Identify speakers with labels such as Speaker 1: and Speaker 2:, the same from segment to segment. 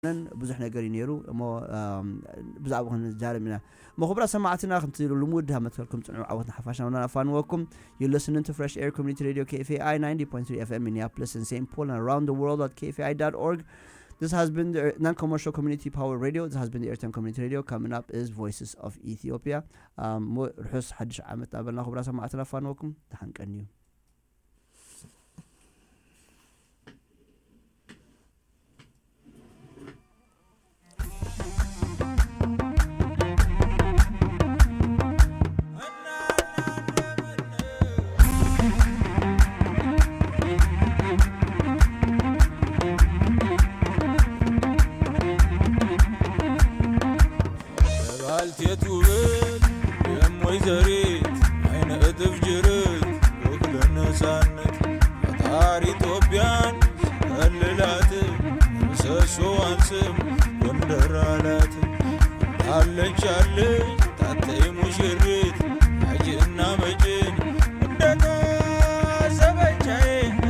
Speaker 1: ብዙሕ ነገር እዩ ነይሩ እሞ ብዛዕባ ክንዛረብ ኢና እሞ ክቡራ ሰማዕትና ከምቲ ልሙድ ሃመትከልኩም ፅንዑ ዓወትና ሓፋሽና ውና ኣፋንወኩም you listening to Fresh Air Community Radio KFAI 90.3 FM Minneapolis and St. Paul and around the world at kfai.org. This has been the non-commercial community power radio. This has been the Airtime Community Radio. Coming up is Voices of Ethiopia. ርሑስ ሓድሽ ዓመት ኣበልና ክቡራ ሰማዕትና ኣፋንወኩም ተሓንቀኒ እዩ
Speaker 2: ባልቴቱ ብል የሞይ ዘሪት አይነ እጥፍ ጅርት ወክለ ነፃነት ፈጣሪ ኢትዮጵያን ከልላት ምሰሶዋን ስም ጎንደር አላት አለች አለች ታተይ ሙሽሪት አጅና መጭን እንደታሰበቻዬ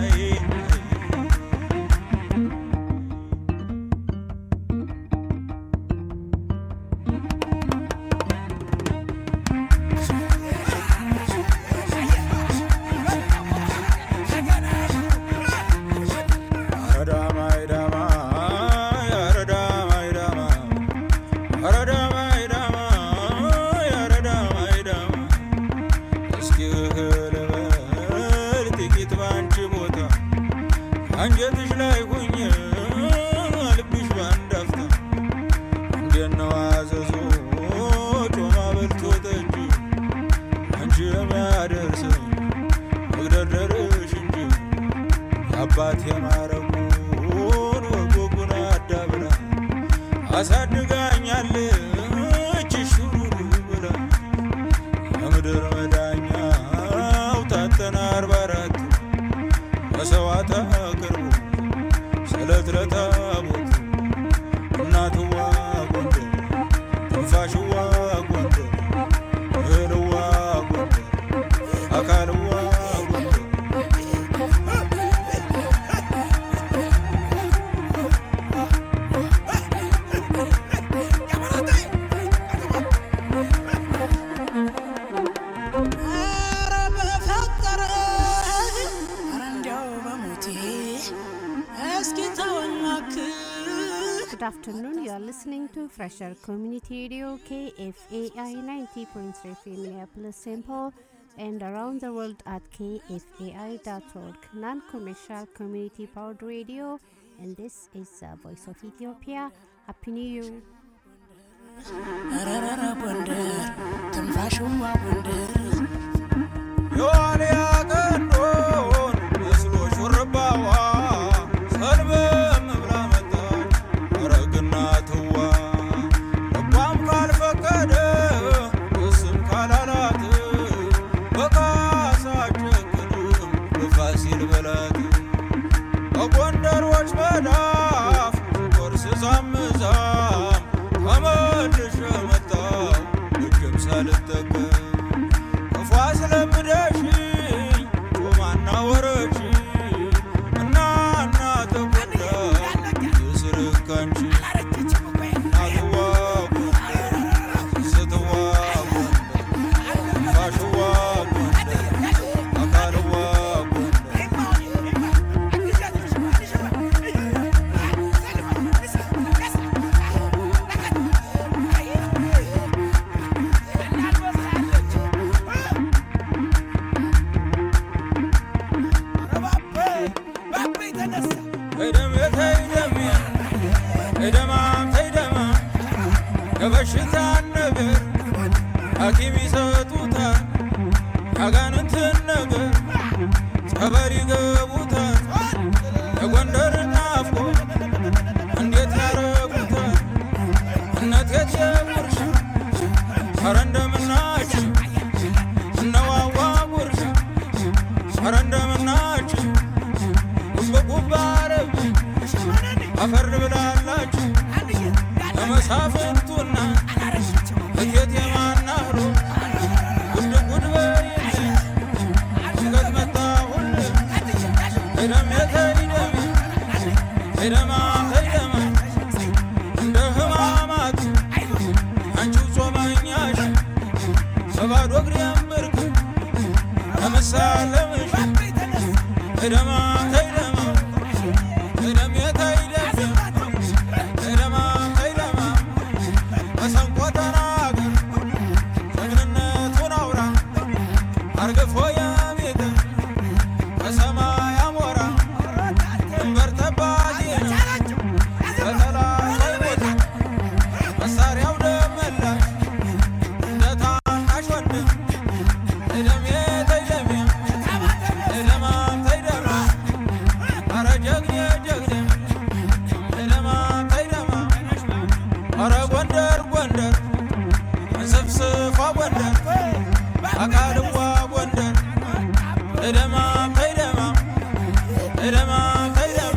Speaker 2: አንጀትሽ ላይ ሁኝ ልብሽ ባንድ አፍታ እንዴት ነው አዘዞ ጮማ በልቶ ጠጅ አንቺ የሚያደርስ መግደርደርሽ እንጂ የአባት የማረጉን ወጎጉን አዳብራ አሳድጋኛለች ሹሩሩ ብላ የምድር መዳኛው ታተና አርባ አራት መሰዋዕት አቅርቡ ስለት ለታቦት እናትዋ ጎንደር ትንፋሽዋ ጎንደር እህልዋ ጎንደር አካልዋ ጎንደር
Speaker 3: ኧረ በፈጠረ ኧረ እንዲያው በሞቴ እስኪ ተወኝ እባክህ
Speaker 4: Good afternoon. You are listening to Fresher Community Radio KFAI 90.3 FM Minneapolis, St. Paul, and around the world at kfai.org. Non-commercial community powered radio, and this is uh, Voice of Ethiopia. Happy New Year.
Speaker 3: ኧረ ጎንደር ትንፋሽዋ ጎንደር
Speaker 2: የዋልያ ቀንዶን መስሎ ሹርባዋ ሰልበም ብላ መጣች አረግና ትዋ ልቧም ካልፈቀደ እስም ካላላት በካሳ ጨክንም በፋሲል በላት በጎንደሮች መዳፍ ቆርስ ዛምዛም ተመልሼ መጣሁ እጅም ሳልጠቀም ክፉ አስለምደሽኝ ጮማና ወረች እና እና ተጎዳ የስርካንቺ እናትዋ ጎንደር ስትዋ ጎንደር ፋሽዋ ጎንደር አካልዋ ጎንደር ተይደም ተይደም ተይደማም ተይደማ የበሽታን ነገር ሐኪም ይሰጡታል ያጋንንትን ነገር ጸበል ይገቡታል የጎንደር ናፍቆ እንዴት ያረጉታል እነት የት የጉርሻ ኧረ እንደምናችሁ እነዋዋ ጉርሻ ኧረ እንደምናችሁ ጉብጉብ አረብ አፈር ብላላችሁ ለመሳፍንቱና እቴት የማናህሮ ጉድ ጉድ በይልኝ ሽገት መጣሁልህ ተይደም የተይደም ተይደማ ተይደማ በባዶ እግሬ ምርክ ለምሳለምሽ እደማ ተይደማ እደሜ ተይደም እደማ ተይደማ መሰንቆ ተናገር ጀግንነቱን አውራ አርግፎ የቤት በሰማይ አሞራ ድንበር ጠባቂ በጠላት ሳይሞት መሳሪያው ደመላሽ እንደ ታናሽ ወንድም እደሜ ተይደሜ እደማ ተይደማ ኧረ ጀግኔ ጀግኔ እደማ ተይደማ ኧረ ጎንደር ጎንደር እንስፍስፏ ጎንደር አካልዋ ጎንደር እደማ ተይደማ እደማ ተይደማ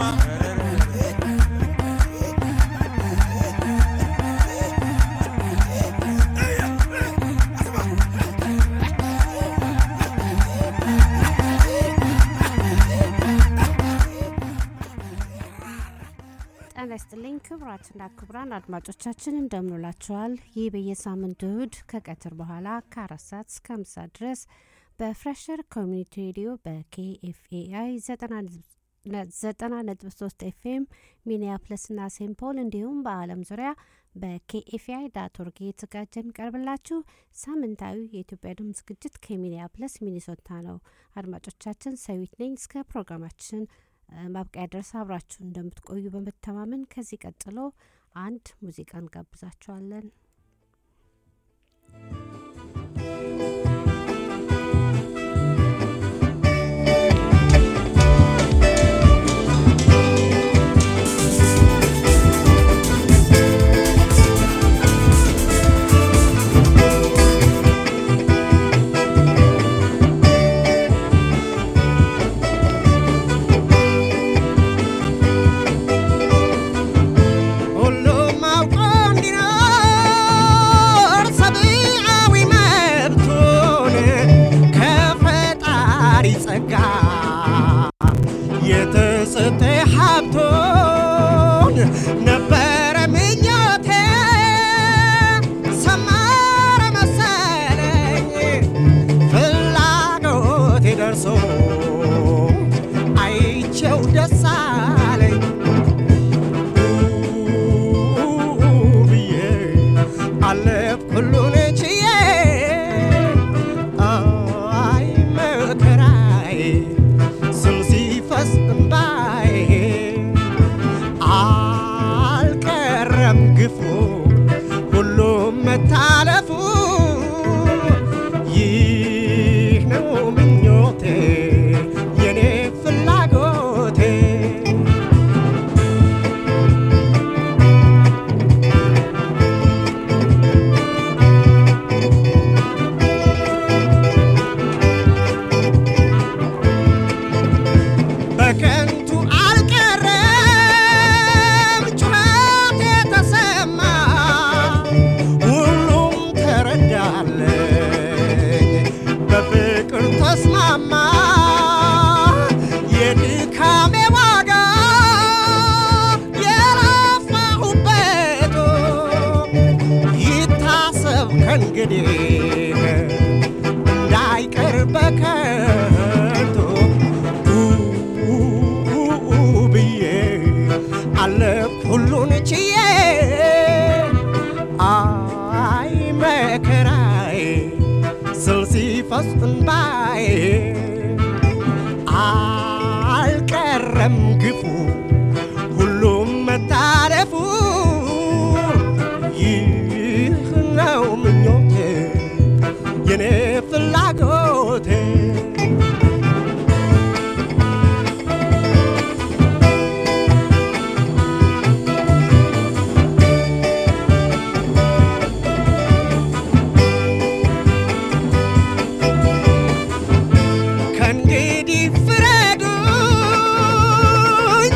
Speaker 4: ጤና ይስጥልኝ ክቡራትና ክቡራን አድማጮቻችን እንደምንላችኋል። ይህ በየሳምንቱ እሁድ ከቀትር በኋላ ከአራት ሰዓት እስከ አምስት ሰዓት ድረስ በፍሬሸር ኮሚኒቲ ሬዲዮ በኬኤፍኤአይ ዘጠና ነጥብ ሶስት ኤፍኤም ሚኒያፕለስና ሴንት ፖል እንዲሁም በዓለም ዙሪያ በኬኤፍአይ ዳት ኦርግ የተዘጋጀ የሚቀርብላችሁ ሳምንታዊ የኢትዮጵያ ድምፅ ዝግጅት ከሚኒያፕለስ ሚኒሶታ ነው። አድማጮቻችን ሰዊት ነኝ። እስከ ፕሮግራማችን ማብቂያ ድረስ አብራችሁ እንደምትቆዩ በመተማመን ከዚህ ቀጥሎ አንድ ሙዚቃ እንጋብዛችኋለን።
Speaker 5: ሁሉም አውቆ እንዲኖር ሰብአዊ መብቱን ከፈጣሪ ጸጋ የተሰጠ ሀብቶን ነበረ ምኞቴ ሰመረ መሰለኝ ፍላጎቴ ደርሶ አይቼው ደስ አለኝ ብዬ አለፍ ሁሉን ችዬ አይ መከራዬ ስም ሲፈስ እምባዬ አልቀረም ግፉ ሁሉም መታለፉ ይህ ነው ምኞቴ የኔ ፍላጎቴ በከንቱ አልቀረም ጩኸት የተሰማ ሁሉም ተረዳለኝ በፍቅር ተስማማ የድካሜ ዋጋ የለፋሁበት ይታሰብ ከእንግዲህ እንዳይቀር በከንቱ ብዬ አለፍ ሁሉን ችዬ አይ መከራዬ ስል ሲፈስ እንባዬ አልቀረም ግፉ ሁሉም መታለፉ ይህ ነው ምኞቴ የኔ ፍላጎቴ ከእንግዲህ ፍረዱኝ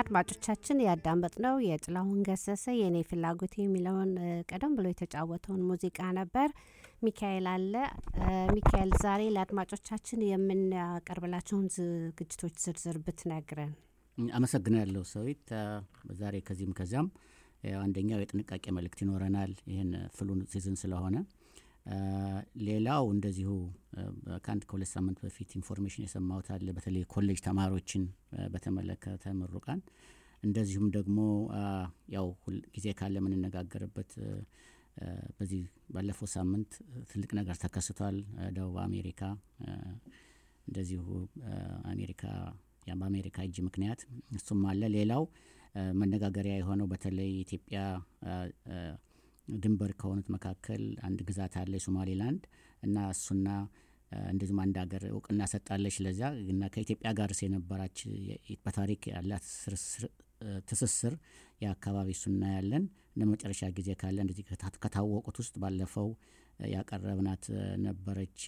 Speaker 4: አድማጮቻችን ያዳመጥነው የጥላሁን ገሰሰ የእኔ ፍላጎት የሚለውን እ፣ ቀደም ብሎ የተጫወተውን ሙዚቃ ነበር። ሚካኤል አለ። እ፣ ሚካኤል ዛሬ ለአድማጮቻችን የምናቀርብላቸውን ዝግጅቶች ዝርዝር ብትነግረን።
Speaker 6: አመሰግናለሁ ሰዊት። አ፣ ዛሬ ከዚህም ከዚያም ያው አንደኛው የጥንቃቄ መልእክት ይኖረናል። ይህን ፍሉን ሲዝን ስለሆነ አ፣ ሌላው እንደዚሁ አ፣ ከአንድ ከሁለት ሳምንት በፊት ኢንፎርሜሽን የሰማሁት አለ። በተለይ ኮሌጅ ተማሪዎችን አ፣ በተመለከተ ምሩቃን፣ እንደዚሁም ደግሞ አ፣ ያው ሁል ጊዜ ካለ የምንነጋገርበት አ፣ አ፣ በዚህ ባለፈው ሳምንት ትልቅ ነገር ተከስቷል። አ፣ ደቡብ አሜሪካ አ፣ እንደዚሁ አ፣ አሜሪካ ያ በአሜሪካ እጅ ምክንያት እሱም አለ። ሌላው አ፣ መነጋገሪያ የሆነው በተለይ ኢትዮጵያ አ፣ አ፣ ድንበር ከሆኑት መካከል አንድ ግዛት አለ የሶማሌላንድ እና እሱና አ፣ እንደዚሁም አንድ ሀገር እውቅና ሰጣለች ለዚያ እና ከኢትዮጵያ ጋር የነበራች የ- በታሪክ ያላት ስርስር- አ፣ ትስስር የአካባቢ እሱና ያለን እንደ መጨረሻ ጊዜ ካለ እንደዚህ ከታ- ከታወቁት ውስጥ ባለፈው አ፣ ያቀረብናት አ፣ ነበረች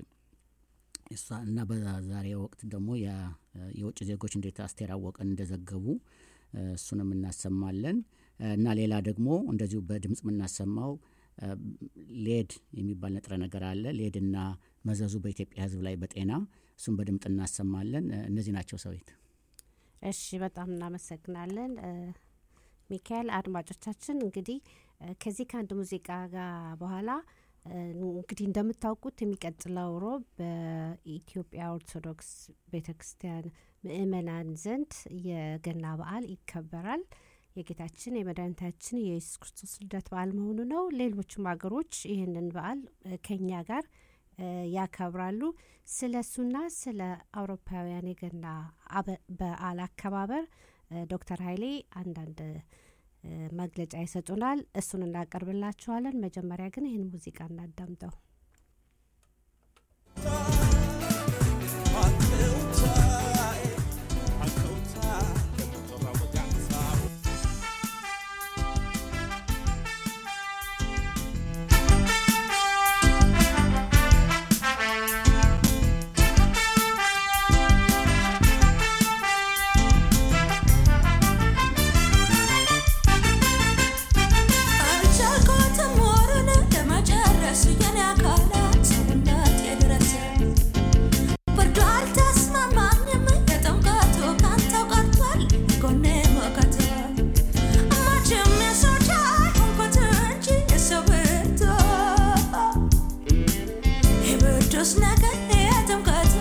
Speaker 6: እሷ እና በዛሬ ወቅት ደግሞ ያ- የውጭ ዜጎች እንዴት አስቴር አወቀን እንደዘገቡ እ፣ እሱንም እናሰማለን እ፣ እና ሌላ ደግሞ እንደዚሁ በድምፅ የምናሰማው እ፣ ሌድ የሚባል ንጥረ ነገር አለ። ሌድና መዘዙ በኢትዮጵያ ሕዝብ ላይ በጤና እሱም በድምፅ እናሰማለን። እ፣ እነዚህ ናቸው ሰዊት።
Speaker 4: እሺ በጣም እናመሰግናለን እ፣ ሚካኤል። አድማጮቻችን እንግዲህ እ፣ ከዚህ ከአንድ ሙዚቃ ጋር በኋላ እ፣ እንግዲህ እንደምታውቁት የሚቀጥለው ሮብ በኢትዮጵያ ኦርቶዶክስ ቤተ ክርስቲያን ምእመናን ዘንድ የገና በዓል ይከበራል። የጌታችን የመድኃኒታችን የኢየሱስ ክርስቶስ ልደት በዓል መሆኑ ነው። ሌሎችም ሀገሮች ይህንን በዓል እ፣ ከኛ ጋር እ፣ ያከብራሉ። ስለ እሱና ስለ አውሮፓውያን የገና አበ- በዓል አከባበር እ፣ ዶክተር ኃይሌ አንዳንድ እ፣ መግለጫ ይሰጡናል። እሱን እናቀርብላችኋለን። መጀመሪያ ግን ይህን ሙዚቃ እናዳምጠው።
Speaker 3: አልቻልኩትም ወሩን ለመጨረስ የኔ አካላት ሰውነቴ ድረስ ብርዱ አልተስማማኝም የጥምቀቱ ካንተው ቀርቷል ጎኔ ሞቀት መቼም የሰው ቻይ ሆንኩት እንጂ የሰው ብርቱ የብርዱስ ነገር የጥምቀቱ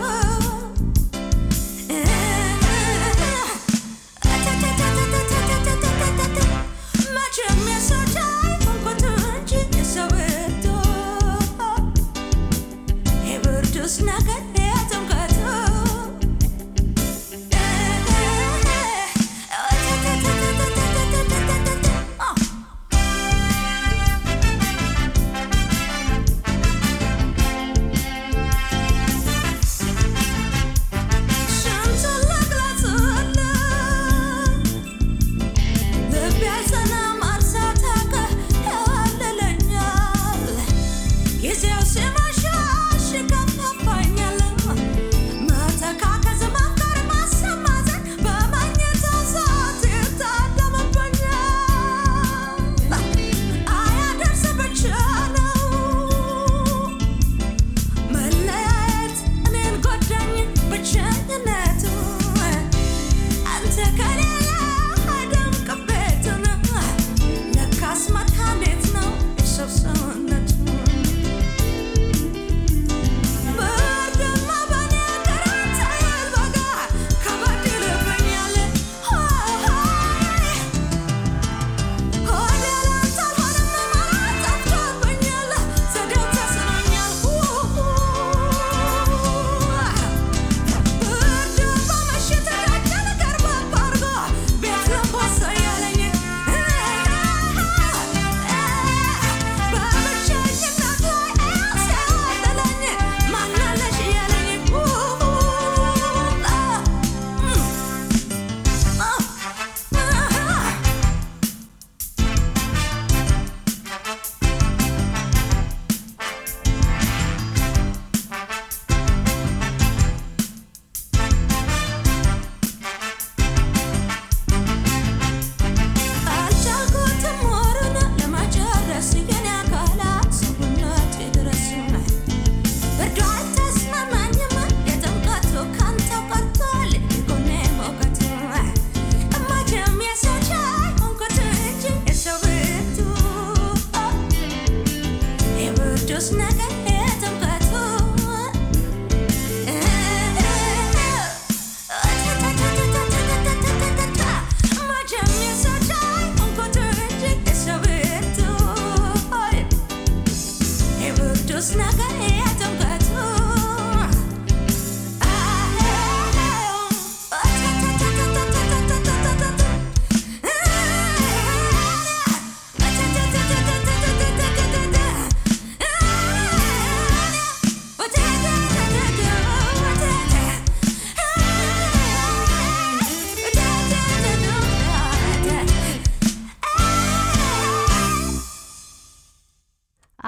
Speaker 3: መቼም የሰው ቻይ ሆንኩት እንጂ የሰው ብርቱ የብርዱስ ነገር የጥምቀቱ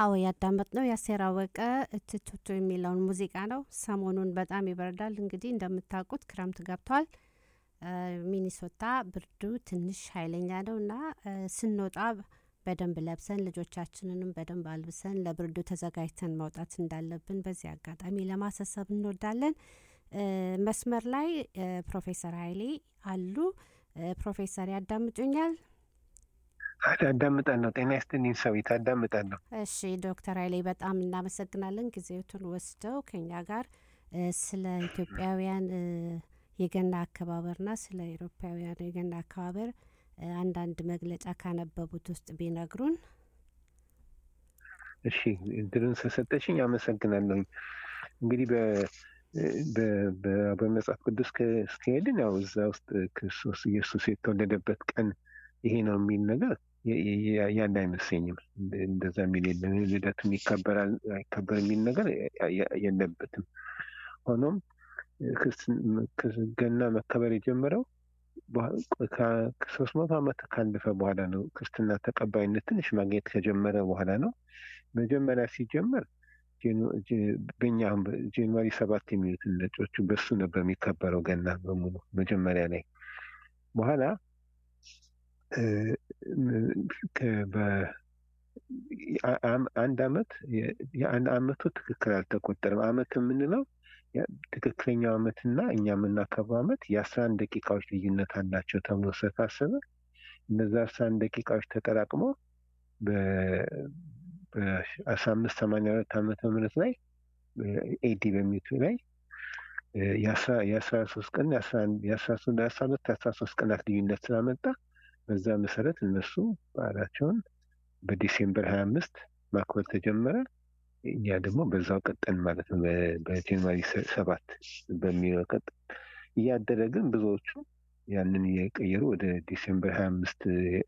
Speaker 4: አዎ ያዳመጥነው የአሴር አወቀ እትቱቱ የሚለውን ሙዚቃ ነው። ሰሞኑን በጣም ይበርዳል። እንግዲህ እንደምታውቁት ክረምት ገብቷል። እ፣ ሚኒሶታ ብርዱ ትንሽ ኃይለኛ ነው እና እ፣ ስንወጣ በደንብ ለብሰን ልጆቻችንንም በደንብ አልብሰን ለብርዱ ተዘጋጅተን መውጣት እንዳለብን በዚህ አጋጣሚ ለማሳሰብ እንወዳለን። እ፣ መስመር ላይ እ፣ ፕሮፌሰር ኃይሌ አሉ። እ፣ ፕሮፌሰር ያዳምጡኛል?
Speaker 7: አዳምጣለሁ። ጤና ይስጥልኝ ሰዊት፣ አዳምጣለሁ።
Speaker 4: እሺ ዶክተር ኃይሌ በጣም እናመሰግናለን ጊዜዎትን ወስደው ከኛ ጋር እ፣ ስለ ኢትዮጵያውያን እ፣ የገና አከባበርና ስለ ኤሮፓውያን የገና አከባበር እ፣ አንዳንድ መግለጫ ካነበቡት ውስጥ ቢነግሩን።
Speaker 7: እሺ እድልን ስለሰጠሽኝ አመሰግናለሁኝ። እንግዲህ በ- በ- በ- በመጽሐፍ ቅዱስ ከ- እስከሄድን ያው እዛ ውስጥ ክርስቶስ ኢየሱስ የተወለደበት ቀን ይሄ ነው የሚል ነገር የ- የ- ያለ አይመስለኝም። እንደ- እንደዛ የሚል የለም። ልደቱም ይከበራል አይከበር የሚል ነገር የ- የ- የለበትም። ሆኖም ክርስትን- ክርስ- ገና መከበር የጀመረው ከሶስት መቶ ዓመት ካለፈ በኋላ ነው። ክርስትና ተቀባይነት ትንሽ ማግኘት ከጀመረ በኋላ ነው። መጀመሪያ ሲጀመር ጃኑ- ጃ- በእኛ አሁን በ- ጃንዋሪ ሰባት የሚሉትን ነጮቹ በሱ ነበር የሚከበረው ገና በሙሉ መጀመሪያ ላይ በኋላ እ፣ ም- ከ- በ- አ- አም- አንድ አመት የ- የአንድ አመቱ ትክክል አልተቆጠረም። አመት የምንለው ያ- ትክክለኛው አመትና እኛ የምናከብረው አመት የአስራ አንድ ደቂቃዎች ልዩነት አላቸው ተብሎ ስለታሰበ እነዛ አስራ አንድ ደቂቃዎች ተጠራቅሞ በአስራ አምስት ሰማንያ ሁለት ዓመተ ምህረት ላይ ኤዲ በሚቱ ላይ እ፣ የአስራ- የአስራ ሶስት ቀን የአስራ አንድ- የአስራ ሶስት- የአስራ ሁለት የአስራ ሶስት ቀናት ልዩነት ስላመጣ በዛ መሰረት እነሱ በዓላቸውን በዲሴምበር ሀያ አምስት ማክበር ተጀመረ። እኛ ደግሞ በዛው ቀጠን ማለት ነው። በ- በጃንዋሪ ሰ- ሰባት በሚለው ቀጠን እያደረ ግን ብዙዎቹ ያንን እየቀየሩ ወደ ዲሴምበር ሀያ አምስት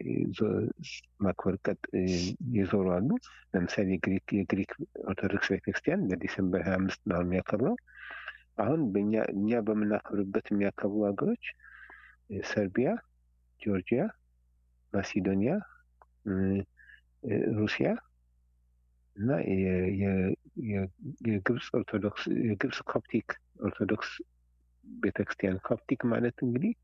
Speaker 7: ማክበር ቀጥ የዞሩ አሉ። ለምሳሌ የግሪክ የግሪክ ኦርቶዶክስ ቤተክርስቲያን በዲሴምበር ሀያ አምስት ነው የሚያከብረው። አሁን በእኛ እኛ በምናከብርበት የሚያከብሩ ሀገሮች እ፣ ሰርቢያ፣ ጆርጂያ፣ ማሲዶኒያ፣ እ፣ እ፣ ሩሲያ እና የ- የ- የ- የግብፅ ኦርቶዶክስ የግብፅ ኮፕቲክ ኦርቶዶክስ ቤተክርስቲያን ኮፕቲክ ማለት እንግዲህ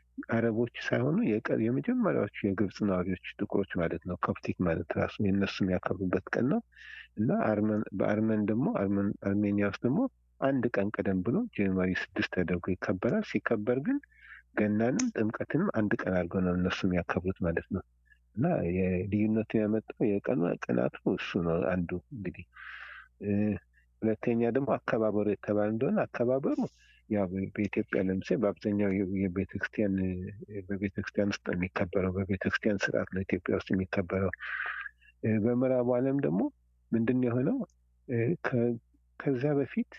Speaker 7: አረቦች ሳይሆኑ የቀ- የመጀመሪያዎቹ የግብፅ ነዋሪዎች ጥቁሮች ማለት ነው። ኮፕቲክ ማለት ራሱ የእነሱ የሚያከብሩበት ቀን ነው እና አርመን በአርመን ደግሞ አርመን አርሜኒያ ውስጥ ደግሞ አንድ ቀን ቀደም ብሎ ጃንዋሪ ስድስት ተደርጎ ይከበራል። ሲከበር ግን ገናንም ጥምቀትንም አንድ ቀን አድርገው ነው እነሱ የሚያከብሩት ማለት ነው። እና የልዩነቱ ያመጣው የቀኑ ቀናቱ እሱ ነው አንዱ እንግዲህ እ፣ ሁለተኛ ደግሞ አከባበሩ የተባለ እንደሆነ አከባበሩ ያው በ- በኢትዮጵያ ለምሳሌ በአብዛኛው የ- የቤተክርስቲያን እ፣ በቤተክርስቲያን ውስጥ ነው የሚከበረው። በቤተክርስቲያን ስርዓት ነው ኢትዮጵያ ውስጥ የሚከበረው። እ፣ በምዕራቡ ዓለም ደግሞ ምንድን ነው የሆነው እ፣ ከ- ከዚያ በፊት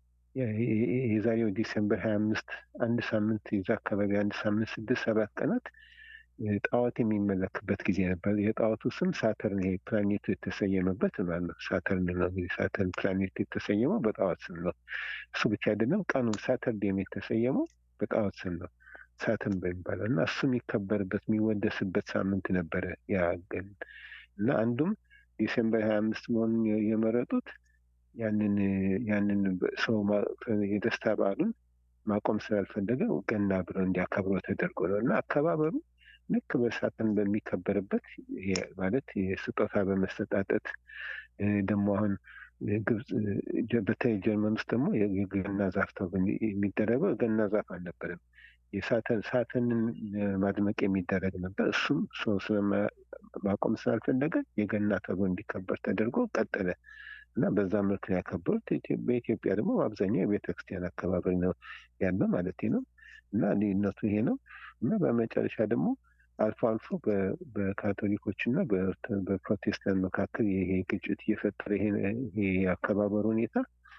Speaker 7: የ- የ- የ- የዛሬው ዲሴምበር ሀያ አምስት አንድ ሳምንት የዛ አካባቢ አንድ ሳምንት ስድስት ሰባት ቀናት እ፣ ጣዖት የሚመለክበት ጊዜ ነበር። የጣዖቱ ስም ሳተርን ይሄ ፕላኔቱ የተሰየመበት ማለት ነው። ሳተርን ነው እንግዲህ ሳተርን ፕላኔቱ የተሰየመው በጣዖት ስም ነው። እሱ ብቻ አይደለም፣ ቀኑን ሳተርዴም የተሰየመው በጣዖት ስም ነው ሳተርን በሚባለው እና እሱ የሚከበርበት የሚወደስበት ሳምንት ነበረ ያ ቀን እና አንዱም ዲሴምበር ሀያ አምስት መሆኑን የ- የመረጡት ያንን ያንን በ- ሰው ማ- የደስታ በዓሉን ማቆም ስላልፈለገ ገና ብለው እንዲያከብረው ተደርጎ ነው እና አከባበሩ ልክ በሳጥን በሚከበርበት የ- ማለት የስጦታ በመሰጣጠት እ፣ ደግሞ አሁን ግብፅ ጀ- በተለይ ጀርመን ውስጥ ደግሞ የ- የገና ዛፍ ተብሎ የሚ- የሚደረገው ገና ዛፍ አልነበረም። የሳተን ሳተንን እ፣ ማድመቅ የሚደረግ ነበር። እሱም ሰው ስለማ- ማቆም ስላልፈለገ የገና ተብሎ እንዲከበር ተደርጎ ቀጠለ እና በዛ መልክ ነው ያከበሩት። ኢትዮ- በኢትዮጵያ ደግሞ በአብዛኛው የቤተክርስቲያን አከባበር ነው ያለው ማለት ነው እና ልዩነቱ ይሄ ነው እና በመጨረሻ ደግሞ አልፎ አልፎ በ- በካቶሊኮች እና በኦርቶ- በፕሮቴስታንት መካከል ይሄ ግጭት እየፈጠረ ይሄ ይሄ የአከባበር ሁኔታ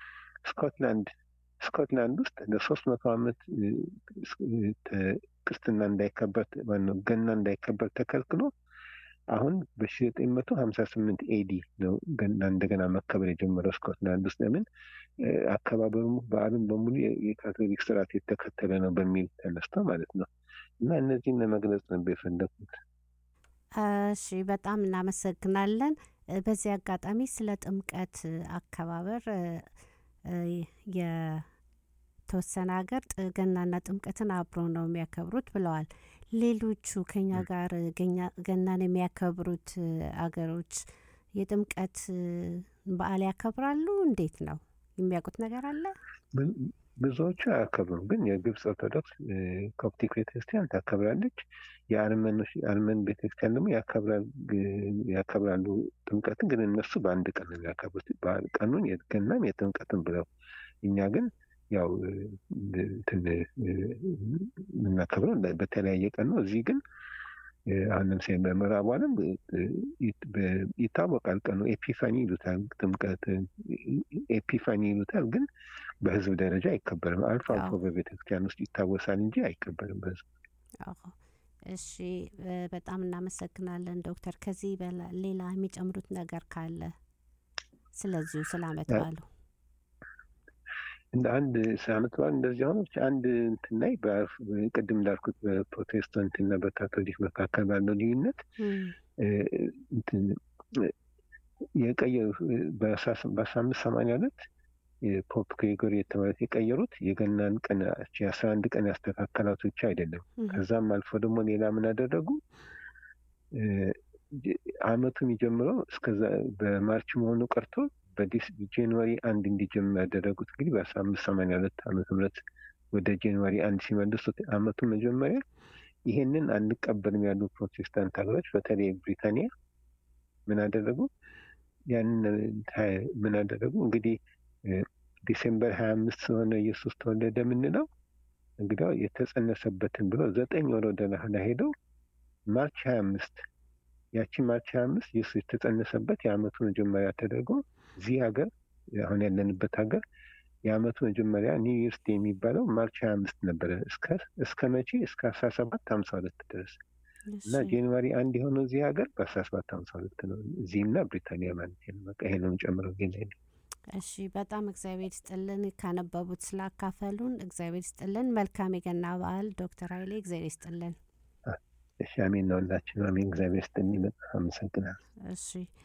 Speaker 7: ስኮትላንድ ስኮትላንድ ውስጥ ለሶስት መቶ ዓመት እ፣ እ፣ ተ- ክርስትና እንዳይከበር ማነው ገና እንዳይከበር ተከልክሎ አሁን በሺ ዘጠኝ መቶ ሀምሳ ስምንት ኤዲ ነው ገና እንደገና መከበር የጀመረው ስኮትላንድ ውስጥ ለምን እ፣ አከባበሩ በዓሉም በሙሉ የ- የካቶሊክ ስርዓት የተከተለ ነው በሚል ተነስተው ማለት ነው እና እነዚህን ለመግለጽ ነበር የፈለኩት።
Speaker 4: እሺ በጣም እናመሰግናለን። እ፣ በዚህ አጋጣሚ ስለ ጥምቀት እ፣ አከባበር እ፣ እ፣ የተወሰነ ሀገር ጥ- ገናና ጥምቀትን አብሮ ነው የሚያከብሩት ብለዋል። ሌሎቹ ከኛ ጋር እ፣ ገኛ- ገናን የሚያከብሩት እ፣ አገሮች የጥምቀት እ፣ በዓል ያከብራሉ? እንዴት ነው? የሚያውቁት ነገር አለ?
Speaker 7: ብዙ- ብዙዎቹ አያከብሩም፣ ግን የግብፅ ኦርቶዶክስ እ፣ ኮፕቲክ ቤተክርስቲያን ታከብራለች። የአርመኖች የአርመን ቤተክርስቲያን ደግሞ ያከብራል ግ- ያከብራሉ ጥምቀትን፣ ግን እነሱ በአንድ ቀን ነው የሚያከብሩት በዓል ቀኑን የገናም የጥምቀትን ብለው። እኛ ግን ያው እ፣ እንትን እ፣ የምናከብረው በተለያየ ቀን ነው። እዚህ ግን እ፣ አሁን ለምሳሌ በምዕራቡ ዓለም እ፣ እ፣ በ- ይታወቃል ቀኑ ኤፒፋኒ ይሉታል። ጥምቀት እ፣ ኤፒፋኒ ይሉታል ግን በህዝብ ደረጃ አይከበርም። አልፎ አልፎ
Speaker 4: አዎ።
Speaker 7: በቤተክርስቲያን ውስጥ ይታወሳል እንጂ አይከበርም በህዝብ።
Speaker 4: አዎ። እሺ እ፣ በጣም እናመሰግናለን ዶክተር። ከዚህ በላ- ሌላ የሚጨምሩት ነገር ካለ ስለዚሁ ስለ አመት
Speaker 7: ያ-
Speaker 4: በዓሉ
Speaker 7: እንደ አንድ ዓመት በዓል እንደዚህ ሆነ ብቻ አንድ እንትን ላይ በአፍ- ቅድም እንዳልኩት በፕሮቴስታንት እና በካቶሊክ መካከል ባለው ልዩነት
Speaker 4: እም፣
Speaker 7: እ፣ እንትን እ፣ የቀየሩ በአስራ አምስት ሰማንያ ሁለት ፖፕ ግሪጎሪ የተባሉት የቀየሩት የገናን ቀን የአስራ አንድ ቀን ያስተካከላት ብቻ አይደለም።
Speaker 4: እም፣
Speaker 7: ከዛም አልፎ ደግሞ ሌላ ምን አደረጉ? እ፣ አመቱ የሚጀምረው እስከዛ በማርች መሆኑ ቀርቶ በዲስ ጃንዋሪ አንድ እንዲጀምር ያደረጉት እንግዲህ በአስራ አምስት ሰማንያ ሁለት ዓመተ ምህረት ወደ ጃንዋሪ አንድ ሲመልሱት አመቱ መጀመሪያ ይሄንን አንቀበልም ያሉ ፕሮቴስታንት ሀገሮች በተለይ ብሪታንያ ምን አደረጉ? ያንን ሀ- ምን አደረጉ? እንግዲህ እ፣ ዲሴምበር ሀያ አምስት ስለሆነ ኢየሱስ ተወለደ የምንለው እንግዲያው የተጸነሰበትን ብለው ዘጠኝ ወር ወደ ኋላ ሄደው ማርች ሀያ አምስት ያቺ ማርች ሀያ አምስት ኢየሱስ የተጸነሰበት የአመቱ መጀመሪያ ተደርጎ እዚህ ሀገር አሁን ያለንበት ሀገር የአመቱ መጀመሪያ ኒው ይርስ ዴይ የሚባለው ማርች ሀያ አምስት ነበረ እስከ እስከ መቼ እስከ አስራ ሰባት ሀምሳ ሁለት ድረስ እና
Speaker 4: እሺ።
Speaker 7: ጃንዋሪ አንድ የሆነው እዚህ ሀገር በአስራ ሰባት ሀምሳ ሁለት ነው እዚህና ብሪታንያ ማለት ነው። በቃ ይሄ ነው ጨምረው ግን ላይ
Speaker 4: እሺ በጣም እግዚአብሔር ይስጥልን ካነበቡት ስላካፈሉን እግዚአብሔር ይስጥልን። መልካም የገና በዓል ዶክተር ኃይሌ እግዚአብሔር ይስጥልን።
Speaker 7: እሺ አሜን ነው ሁላችን አሜን። እግዚአብሔር ይስጥልኝ በጣም አመሰግናለሁ።
Speaker 4: እሺ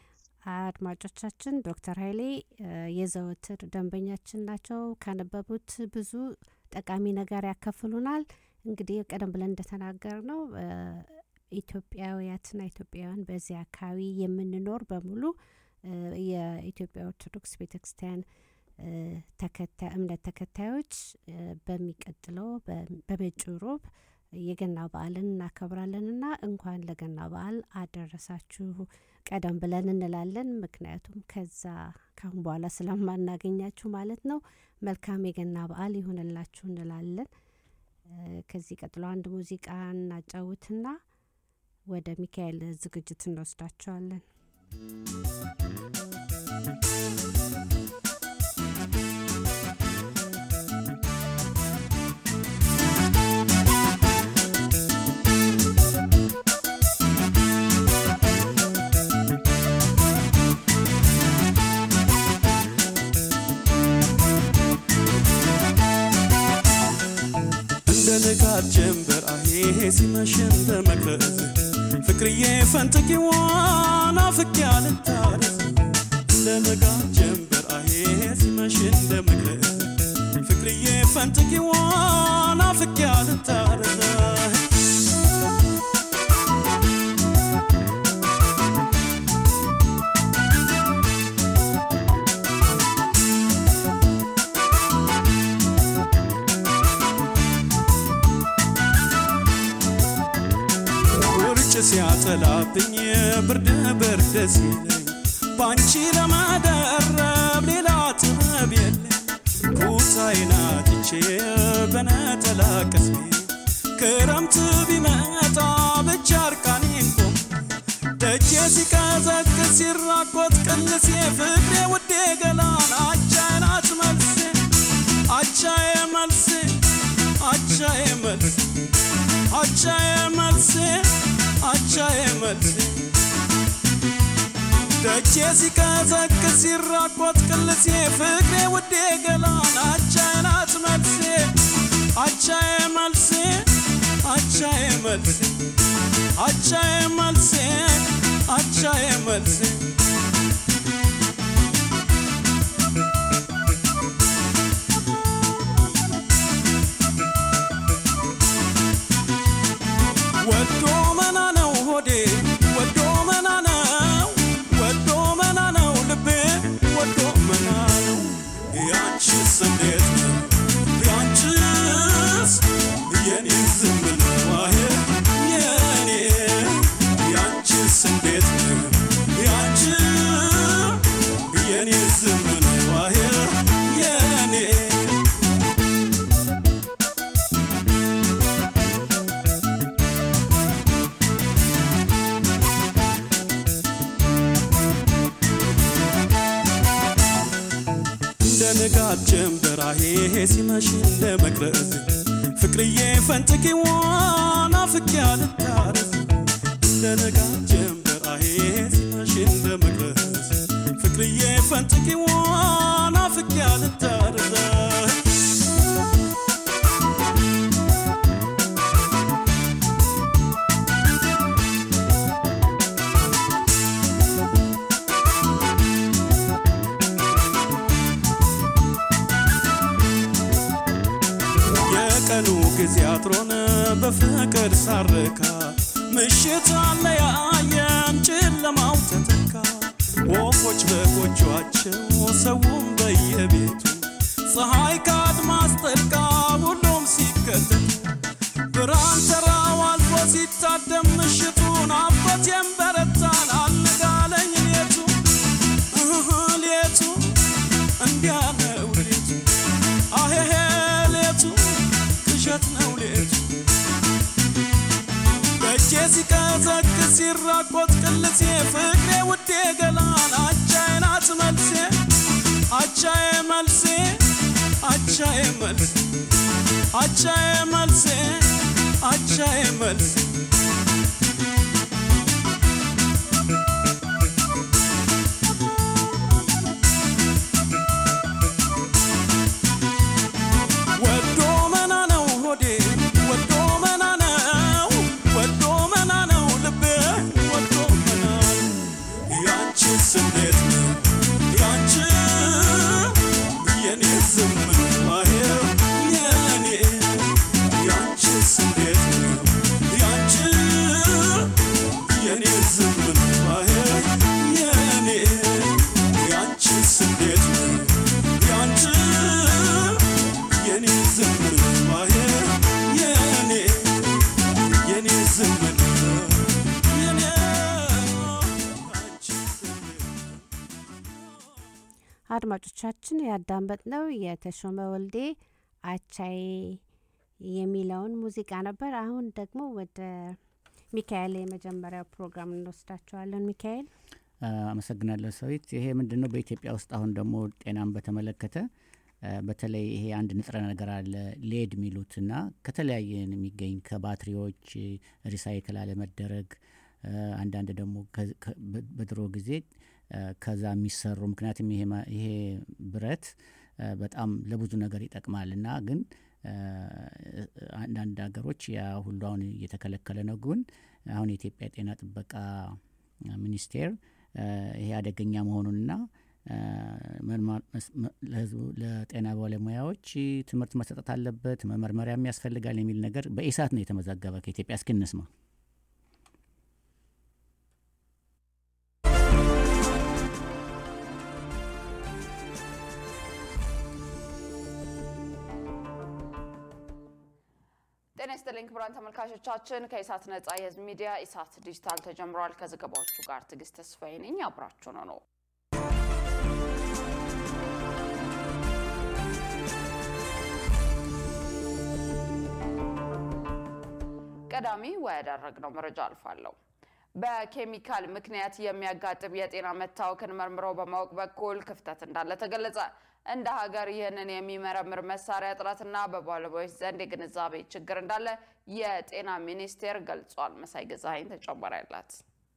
Speaker 4: አድማጮቻችን ዶክተር ኃይሌ እ፣ የዘወትር ደንበኛችን ናቸው። ካነበቡት ብዙ ጠቃሚ ነገር ያካፍሉናል። እንግዲህ ቀደም ብለን እንደተናገር ነው ኢትዮጵያውያትና ኢትዮጵያውያን በዚህ አካባቢ የምንኖር በሙሉ እ፣ የኢትዮጵያ ኦርቶዶክስ ቤተክርስቲያን እ፣ ተከታይ እምነት ተከታዮች እ፣ በሚቀጥለው በ- በመጪው ሮብ የገና በዓልን እናከብራለንና እንኳን ለገና በዓል አደረሳችሁ ቀደም ብለን እንላለን። ምክንያቱም ከዛ ካሁን በኋላ ስለማናገኛችሁ ማለት ነው። መልካም የገና በዓል ይሁንላችሁ እንላለን። እ፣ ከዚህ ቀጥሎ አንድ ሙዚቃ እናጫውትና ወደ ሚካኤል ዝግጅት እንወስዳቸዋለን።
Speaker 8: እንደ ንጋት ጀንበር አሄ ሲመሽ እንደ መቅረዝ ፍቅርዬ ፈንጥቂዋን አፍቄ አልታረስ እንደ ንጋት ጀንበር አሄ ሲመሽ እንደ መቅረዝ ፍቅርዬ ፈንጥቂዋን አፍቄ አልታረስ ውርጭ ሲያጠላብኝ ብርድ ብርድ ሲለኝ ባንቺ ለመደረብ ሌላ ጥበብ የለኝ ኩታዬን አጥቼ በነጠላ ቀስሜ ክረምት ቢመጣ ብቻ እርቃኔን ቆም ደጄ ሲቀዘቅዝ ሲራቆት ቅልሴ ፍቅሬ ውዴ ገላን አቻዬ ናት መልሴ አቻዬ መልሴ አቻዬ መልሴ አቻዬ መልሴ አቻዬ መልሴ ደጄ ሲቀዘቅዝ ሲራቆት ቅልሴ ፍቅሬ ውዴ ገላን አቻዬ ናት መልሴ አቻዬ መልሴ አቻዬ መልሴ አቻዬ መልሴ አቻዬ መልሴ አሄ ሲመሽ እንደ መቅረዝ ፍቅርዬ ፈንጥቂዋን አፍቄ አልታረስ እንደ ነጋ ጀንበር አሄ ሲመሽ እንደ መቅረዝ ፍቅርዬ ፈንጥቂዋን አፍቄ አልታረስ የቀኑ ጊዜ አጥሮን በፍቅር ሳረካ ምሽት አለያየን ጨለማው ተተካ ወፎች በጎጇቸው ሰውም በየቤቱ ፀሐይ ከአድማስ ጠልቃ ሁሉም ሲከተት ብርሃን ተራው አልፎ ሲታደም ምሽቱን አባቴም በረታን አልጋለኝ ሌቱ እህ ሌቱ እንዲያ ነው ሌቱ አሄሄ ሌቱ ቅዠት ነው ሌቱ በእጄ ሲቀዘቅዝ ሲራቆት ቅልሴ ፍቅሬ ውዴ ገላን አቻዬ ናት መልሴ አቻዬ መልሴ አቻዬ መልሴ አቻዬ መልሴ አቻዬ መልሴ ወዶ መና ነው ሆዴ ወዶ መና ነው ወዶ መና ነው ልቤ ወዶ መና ነው ያንቺስ እንዴት ነው ያንቺ የኔ ዝምን ማሄር የኔ ያንቺስ እንዴት ነው ያንቺ የኔ ዝምን ማሄር የኔ ያንቺስ እንዴት ነው ያንቺ የኔ ዝምን ማሄር የኔ የኔ ዝምን የኔ አንቺስ እንዴት
Speaker 4: አድማጮቻችን ያዳመጥነው የተሾመ ወልዴ አቻዬ የሚለውን ሙዚቃ ነበር። አሁን ደግሞ ወደ ሚካኤል የመጀመሪያው ፕሮግራም እንወስዳቸዋለን። ሚካኤል
Speaker 6: አ፣ አመሰግናለሁ ሰዊት። ይሄ ምንድን ነው በኢትዮጵያ ውስጥ አሁን ደግሞ ጤናን በተመለከተ አ፣ በተለይ ይሄ አንድ ንጥረ ነገር አለ ሌድ የሚሉትና ከተለያየ የሚገኝ ከባትሪዎች ሪሳይክል አለመደረግ አ፣ አንዳንድ ደግሞ ከ- ከ- በ- በድሮ ጊዜ አ፣ ከዛ የሚሰሩ ምክንያቱም ይሄ ማ- ይሄ ብረት አ፣ በጣም ለብዙ ነገር ይጠቅማል እና ግን አ፣ አንዳንድ ሀገሮች ያ ሁሉ አሁን እየተከለከለ ነው። ግን አሁን የኢትዮጵያ ጤና ጥበቃ ሚኒስቴር አ፣ ይሄ አደገኛ መሆኑንና አ፣ መርማ- መስ- መ- ለህዝቡ ለጤና ባለሙያዎች ትምህርት መሰጠት አለበት፣ መመርመሪያም ያስፈልጋል የሚል ነገር በኢሳት ነው የተመዘገበ ከኢትዮጵያ። እስኪ እንስማ።
Speaker 9: ጤና ይስጥልኝ ክቡራን ተመልካቾቻችን፣ ከኢሳት ነጻ የህዝብ ሚዲያ ኢሳት ዲጂታል ተጀምሯል። ከዘገባዎቹ ጋር ትዕግስት ተስፋዬ ነኝ። አብራችሁ ነው ነው ቀዳሚ ወዳደረግነው መረጃ አልፋለሁ። በኬሚካል ምክንያት የሚያጋጥም የጤና መታወክን መርምሮ በማወቅ በኩል ክፍተት እንዳለ ተገለጸ። እንደ ሀገር ይህንን የሚመረምር መሳሪያ እጥረትና በባለሙያዎች ዘንድ የግንዛቤ ችግር እንዳለ የጤና ሚኒስቴር ገልጿል። መሳይ ገዛኸኝ ተጨማሪ አላት።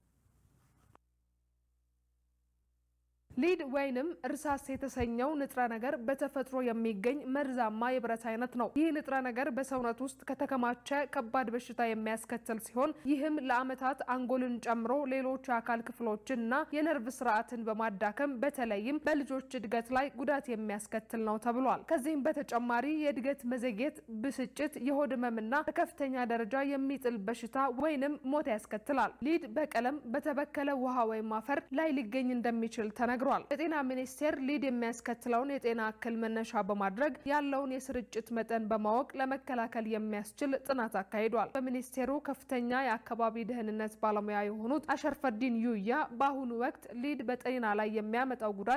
Speaker 10: ሊድ ወይንም እርሳስ የተሰኘው ንጥረ ነገር በተፈጥሮ የሚገኝ መርዛማ የብረት አይነት ነው። ይህ ንጥረ ነገር በሰውነት ውስጥ ከተከማቸ ከባድ በሽታ የሚያስከትል ሲሆን ይህም ለዓመታት አንጎልን ጨምሮ ሌሎች የአካል ክፍሎችን እና የነርቭ ስርዓትን በማዳከም በተለይም በልጆች እድገት ላይ ጉዳት የሚያስከትል ነው ተብሏል። ከዚህም በተጨማሪ የእድገት መዘግየት፣ ብስጭት፣ የሆድ ህመምና በከፍተኛ ደረጃ የሚጥል በሽታ ወይንም ሞት ያስከትላል። ሊድ በቀለም በተበከለ ውሃ ወይም አፈር ላይ ሊገኝ እንደሚችል ተነግሯል። የጤና ሚኒስቴር ሊድ የሚያስከትለውን የጤና እክል መነሻ በማድረግ ያለውን የስርጭት መጠን በማወቅ ለመከላከል የሚያስችል ጥናት አካሂዷል። በሚኒስቴሩ ከፍተኛ የአካባቢ ደህንነት ባለሙያ የሆኑት አሸርፈዲን ዩያ በአሁኑ ወቅት ሊድ በጤና ላይ የሚያመጣው ጉዳት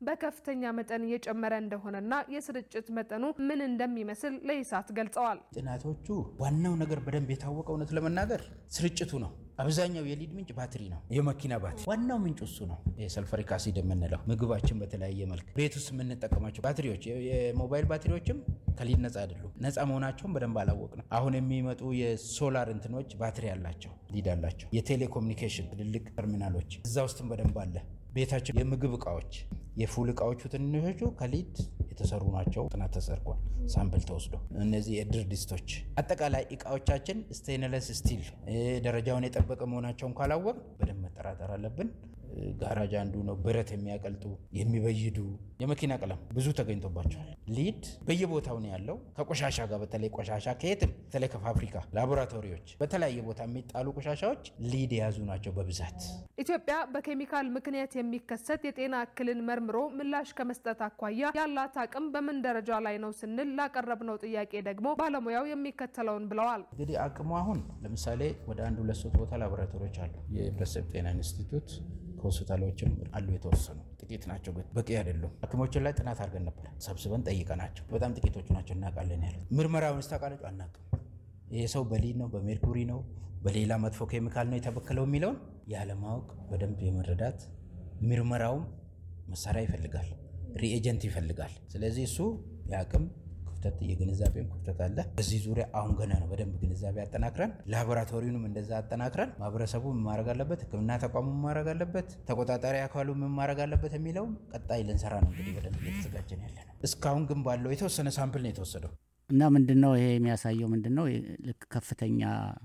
Speaker 10: በከፍተኛ መጠን እየጨመረ እንደሆነና የስርጭት መጠኑ ምን እንደሚመስል ለኢሳት ገልጸዋል።
Speaker 11: ጥናቶቹ ዋናው ነገር በደንብ የታወቀ እውነት ለመናገር ስርጭቱ ነው። አብዛኛው የሊድ ምንጭ ባትሪ ነው፣ የመኪና ባትሪ ዋናው ምንጭ እሱ ነው። የሰልፈሪክ አሲድ የምንለው ምግባችን በተለያየ መልክ ቤት ውስጥ የምንጠቀማቸው ባትሪዎች፣ የሞባይል ባትሪዎችም ከሊድ ነጻ አይደሉም። ነጻ መሆናቸውን በደንብ አላወቅ ነው። አሁን የሚመጡ የሶላር እንትኖች ባትሪ አላቸው፣ ሊድ አላቸው። የቴሌኮሙኒኬሽን ትልልቅ ተርሚናሎች እዛ ውስጥም በደንብ አለ። ቤታችን የምግብ እቃዎች የፉል እቃዎቹ ትንሾቹ ከሊድ የተሰሩ ናቸው። ጥናት ተሰርጓል። ሳምፕል ተወስዶ እነዚህ የድር ድስቶች፣ አጠቃላይ እቃዎቻችን ስቴንለስ ስቲል ደረጃውን የጠበቀ መሆናቸውን ካላወቅ በደንብ መጠራጠር አለብን። ጋራጅ አንዱ ነው። ብረት የሚያቀልጡ የሚበይዱ የመኪና ቀለም ብዙ ተገኝቶባቸዋል። ሊድ በየቦታው ነው ያለው። ከቆሻሻ ጋር በተለይ ቆሻሻ ከየትም በተለይ ከፋብሪካ ላቦራቶሪዎች፣ በተለያየ ቦታ የሚጣሉ ቆሻሻዎች ሊድ የያዙ ናቸው በብዛት።
Speaker 10: ኢትዮጵያ በኬሚካል ምክንያት የሚከሰት የጤና እክልን መርምሮ ምላሽ ከመስጠት አኳያ ያላት አቅም በምን ደረጃ ላይ ነው ስንል ላቀረብነው ጥያቄ ደግሞ ባለሙያው የሚከተለውን ብለዋል።
Speaker 11: እንግዲህ አቅሙ አሁን ለምሳሌ ወደ አንድ ሁለት ሶስት ቦታ ላቦራቶሪዎች አሉ። የህብረተሰብ ጤና ኢንስቲትዩት ከሆስፒታሎችም አሉ የተወሰኑ ጥቂት ናቸው፣ በቂ አይደሉም። ሐኪሞችን ላይ ጥናት አድርገን ነበር ሰብስበን ጠይቀናቸው፣ በጣም ጥቂቶቹ ናቸው እናውቃለን ያሉት። ምርመራውን ስታውቃላችሁ አናውቅም። ይሄ ሰው በሊድ ነው በሜርኩሪ ነው በሌላ መጥፎ ኬሚካል ነው የተበከለው የሚለውን ያለማወቅ በደንብ የመረዳት ምርመራውም መሳሪያ ይፈልጋል፣ ሪኤጀንት ይፈልጋል። ስለዚህ እሱ የአቅም ክፍተት የግንዛቤም ክፍተት አለ። በዚህ ዙሪያ አሁን ገና ነው በደንብ ግንዛቤ አጠናክረን ላቦራቶሪውንም እንደዛ አጠናክረን ማህበረሰቡ ምን ማድረግ አለበት፣ ሕክምና ተቋሙ ምን ማድረግ አለበት፣ ተቆጣጣሪ አካሉ ምን ማድረግ አለበት የሚለው ቀጣይ ልንሰራ ነው እንግዲህ በደንብ እየተዘጋጀን ያለ ነው። እስካሁን ግን ባለው የተወሰነ ሳምፕል ነው የተወሰደው።
Speaker 6: እና ምንድን ነው ይሄ የሚያሳየው ምንድን ነው ልክ ከፍተኛ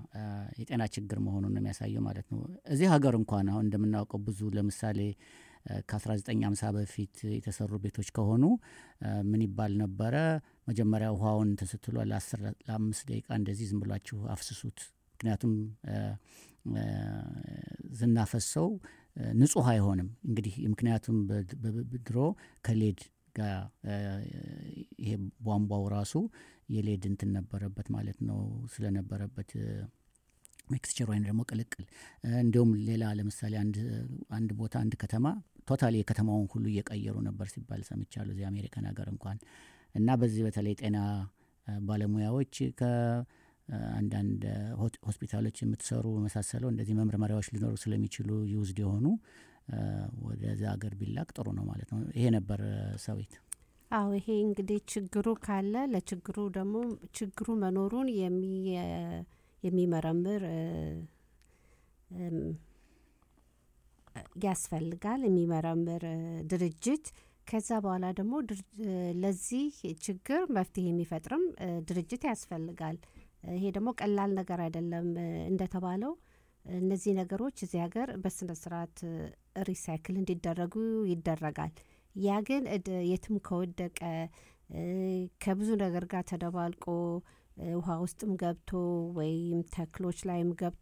Speaker 6: የጤና ችግር መሆኑን ነው የሚያሳየው ማለት ነው። እዚህ ሀገር እንኳን አሁን እንደምናውቀው ብዙ ለምሳሌ ከ1950 በፊት የተሰሩ ቤቶች ከሆኑ ምን ይባል ነበረ? መጀመሪያ ውሃውን ተስትሎ ለአምስት ደቂቃ እንደዚህ ዝም ብላችሁ አፍስሱት። ምክንያቱም ዝናፈሰው ንጹህ አይሆንም። እንግዲህ ምክንያቱም ድሮ ከሌድ ጋር ይሄ ቧንቧው ራሱ የሌድ እንትን ነበረበት ማለት ነው ስለነበረበት ሚክስቸር ወይም ደግሞ ቅልቅል እንዲሁም ሌላ ለምሳሌ አንድ ቦታ አንድ ከተማ ቶታሊ የከተማውን ሁሉ እየቀየሩ ነበር ሲባል ሰምቻለሁ እዚህ አሜሪካን ሀገር እንኳን እና በዚህ በተለይ ጤና ባለሙያዎች ከአንዳንድ ሆስፒታሎች የምትሰሩ መሳሰለው እንደዚህ መመርመሪያዎች ሊኖሩ ስለሚችሉ ዩዝድ የሆኑ ወደዚ ሀገር ቢላክ ጥሩ ነው ማለት ነው። ይሄ ነበር ሰዊት።
Speaker 4: አዎ ይሄ እንግዲህ ችግሩ ካለ ለችግሩ ደግሞ ችግሩ መኖሩን የሚመረምር ያስፈልጋል። የሚመረምር ድርጅት ከዛ በኋላ ደግሞ ለዚህ ችግር መፍትሄ የሚፈጥርም ድርጅት ያስፈልጋል። ይሄ ደግሞ ቀላል ነገር አይደለም። እንደተባለው እነዚህ ነገሮች እዚህ ሀገር በስነ ስርዓት ሪሳይክል እንዲደረጉ ይደረጋል። ያ ግን የትም ከወደቀ ከብዙ ነገር ጋር ተደባልቆ ውሃ ውስጥም ገብቶ ወይም ተክሎች ላይም ገብቶ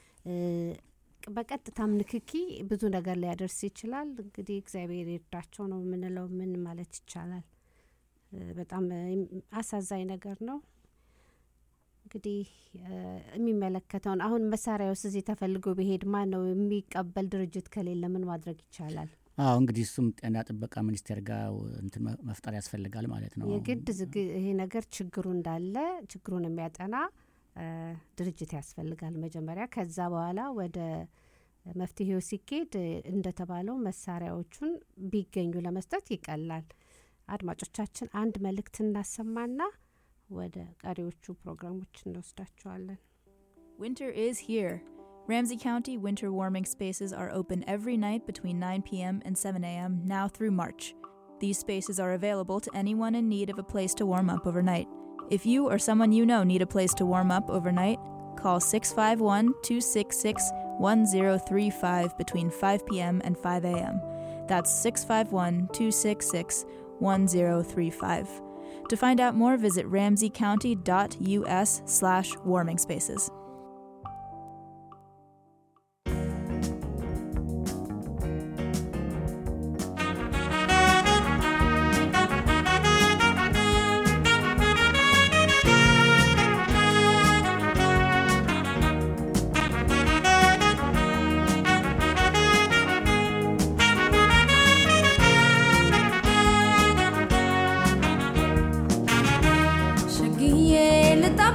Speaker 4: በቀጥታም ንክኪ ብዙ ነገር ሊያደርስ ይችላል። እንግዲህ እግዚአብሔር ይርዳቸው ነው የምንለው። ምን ማለት ይቻላል? በጣም አሳዛኝ ነገር ነው። እንግዲህ የሚመለከተውን አሁን መሳሪያ ውስጥ እዚህ ተፈልጎ ቢሄድ ማን ነው የሚቀበል? ድርጅት ከሌለ ምን ማድረግ ይቻላል?
Speaker 6: አዎ እንግዲህ እሱም ጤና ጥበቃ ሚኒስቴር ጋር እንትን መፍጠር ያስፈልጋል ማለት ነው።
Speaker 4: የግድ ይሄ ነገር ችግሩ እንዳለ ችግሩን የሚያጠና ድርጅት ያስፈልጋል መጀመሪያ። ከዛ በኋላ ወደ መፍትሄው ሲኬድ እንደተባለው መሳሪያዎቹን ቢገኙ ለመስጠት ይቀላል። አድማጮቻችን አንድ መልእክት እናሰማና ወደ ቀሪዎቹ ፕሮግራሞች እንወስዳቸዋለን።
Speaker 12: Winter is here. Ramsey County winter warming spaces are open every night between 9 p.m. and 7 a.m. now through March. These spaces are available to anyone in need of a place to warm up overnight. If you or someone you know need a place to warm up overnight, call 651 266 1035 between 5 p.m. and 5 a.m. That's 651 266 1035. To find out more, visit ramseycounty.us slash warming spaces.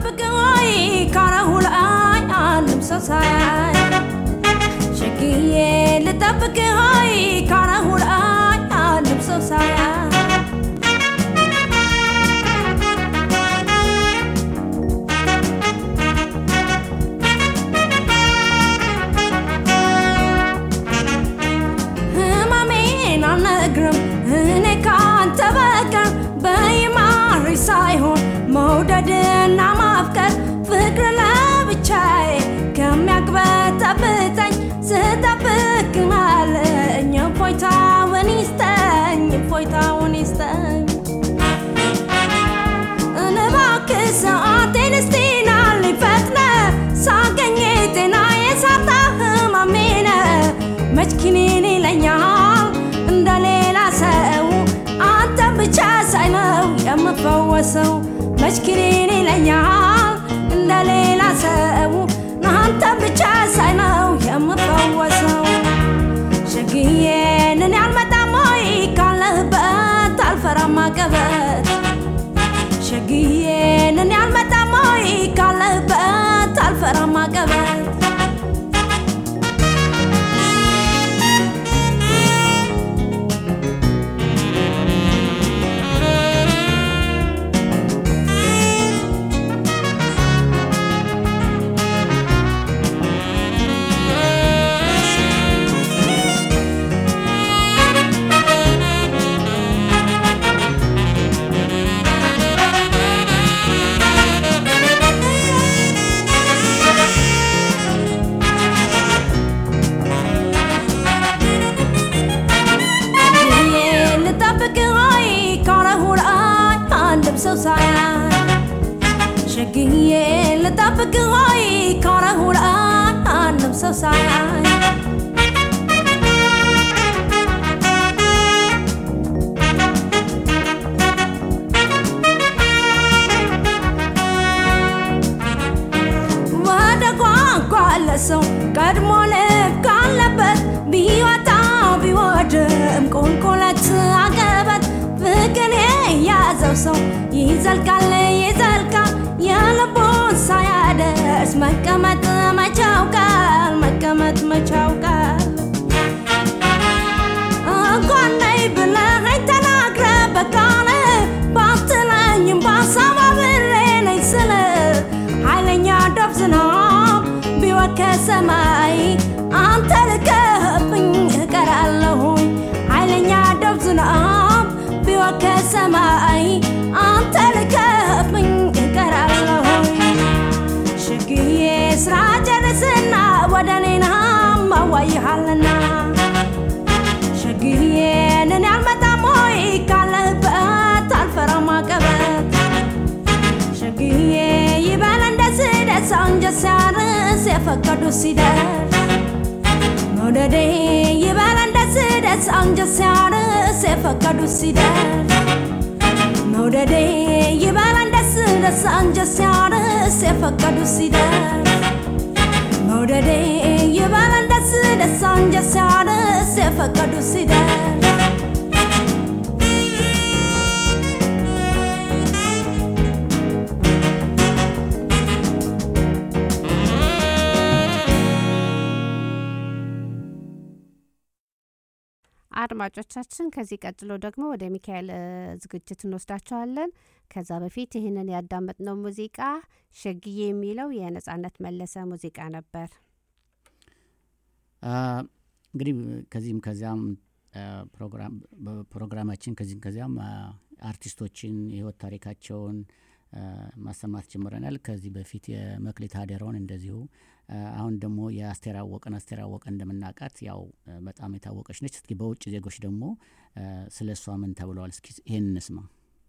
Speaker 3: ልጠብቅ ወይ ካረሁ ላይ አንድም ሰው ሳያይ ሸግዬ ልጠብቅ ወይ ካረሁ ላይ አንድም ሰው ሳያይ ህመሜን አልነግርም እኔ ካንተ በቀር በይማሪ ሳይሆን መውደድና ማፍቀር ፍቅር ለብቻዬ ከሚያግበጠብጠኝ ስጠብቅ አለኝ እፎይታውን ይስጠኝ እፎይታውን ይስጠኝ እባክህ ሰዓቴን እስቲ ናልኝ ፈጥነ ሳገኝ ጤና የሳጣ ህመሜነ መች ኪኒን ይለኛል እንደ ሌላ ሰው አንተን ብቻ ሳይ ነው የምፈወሰው መች ኪኒን ይለኛል እንደ ሌላ ሰው አንተን ብቻ ሳይ ነው የምፈወሰው ሸግዬን እኔ አልመጣም ወይ ካለህበት አልፈራም አቀበት ሸግዬን እኔ አልመጣም ወይ ካለህበት አልፈራም አቀበት ሸግዬ ልጠብቅ ወይ ካረሁ ላይ አንድም ሰው ሳያይ ሸግዬ ልጠብቅ ወይ ካረሁ ላይ አንድም ሰው ሳያይ ወደ ቋንቋ ለሰው ቀድሞ ልብ ካለበት ቢወጣ ቢወድም ቁልቁለት አቀበት ፍቅር የያዘው ሰው ይዘልቃል ይዘልቃል የልቡን ሳያደርስ መቀመጥ መቻውቃል መቀመጥ መቻውቃል እንኳን ነይ ብለኸኝ ተናግረ በቃል ባትለኝም በሀሳብ አብሬ ነኝ ስል ኃይለኛ ዶፍ ዝናብ ቢወርድ ከሰማይ አንተ ልከህብኝ እቀራለሁኝ ኃይለኛ ዶፍ ዝናብ ቢወርድ ከሰማይ አንተ ልከህብኝ እቀራለሁኝ ሸግዬ ስራ ጨርስና ወደ እኔና ማዋይሃልና ሸግዬን እኔ አልመጣም ወይ ካለህበት አልፈራም አቀበት ሸግዬ ይበል እንደ ስደት አንጀት ሲያርስ የፈቀዱ ሲደርስ መውደዴ ይበል እንደ ስደት አንጀት ሲያርስ የፈቀዱ ሲደርስ መውደዴ ይበል እንደ ስደት አንጀት ሲያርስ የፈቀዱ ሲደርስ መውደዴ ይበል እንደ ስደት አንጀት ሲያርስ የፈቀዱ ሲደርስ
Speaker 4: አድማጮቻችን ከዚህ ቀጥሎ ደግሞ ወደ ሚካኤል እ, ዝግጅት እንወስዳቸዋለን። ከዛ በፊት ይህንን ያዳመጥነው ሙዚቃ ሸግዬ የሚለው የነጻነት መለሰ ሙዚቃ ነበር።
Speaker 6: አ፣ እንግዲህ ከዚህም ከዚያም አ፣ ፕሮግራም በፕሮግራማችን ከዚህም ከዚያም አ፣ አርቲስቶችን የህይወት ታሪካቸውን አ፣ ማሰማት ጀምረናል። ከዚህ በፊት የመክሊት ሀደረውን እንደዚሁ አ፣ አሁን ደግሞ የአስቴር አወቀን አስቴር አወቀ እንደምናውቃት ያው አ፣ በጣም የታወቀች ነች። እስኪ በውጭ ዜጎች ደግሞ አ፣ ስለ እሷ ምን ተብለዋል? እስኪ ይህን እንስማ።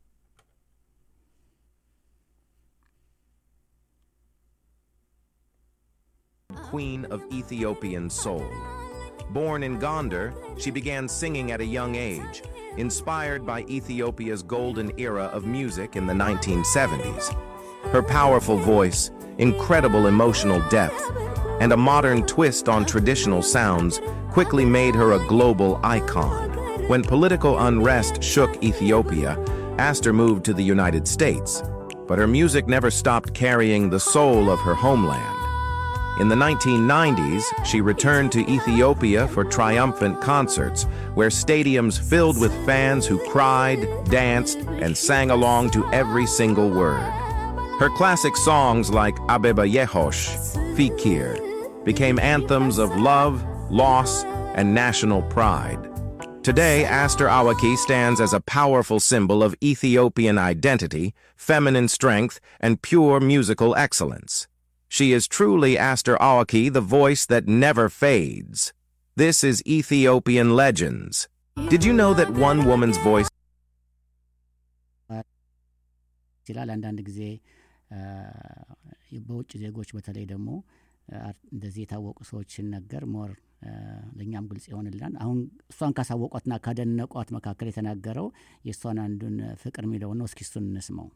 Speaker 13: queen of Ethiopian soul. Born in Gondar, she began singing at a young age, inspired by Ethiopia's golden era of music in the 1970s. Her powerful voice, incredible emotional depth, and a modern twist on traditional sounds quickly made her a global icon. When political unrest shook Ethiopia, Astor moved to the United States. but her music never stopped carrying the soul of her homeland. In the 1990s, she returned to Ethiopia for triumphant concerts, where stadiums filled with fans who cried, danced, and sang along to every single word. Her classic songs like Abeba Yehosh, Fikir, became anthems of love, loss, and national pride. Today, Aster Awaki stands as a powerful symbol of Ethiopian identity, feminine strength, and pure musical excellence. She is truly Aster Awaki, the voice that never fades. This is Ethiopian Legends. Did you know that one woman's voice
Speaker 6: ይችላል አንዳንድ ጊዜ በውጭ ዜጎች በተለይ ደግሞ እንደዚህ የታወቁ ሰዎች ሲነገር ሞር ለእኛም ግልጽ ይሆንልናል። አሁን እሷን ካሳወቋትና ካደነቋት መካከል የተናገረው የእሷን አንዱን ፍቅር የሚለው ነው። እስኪ እሱን እንስማው።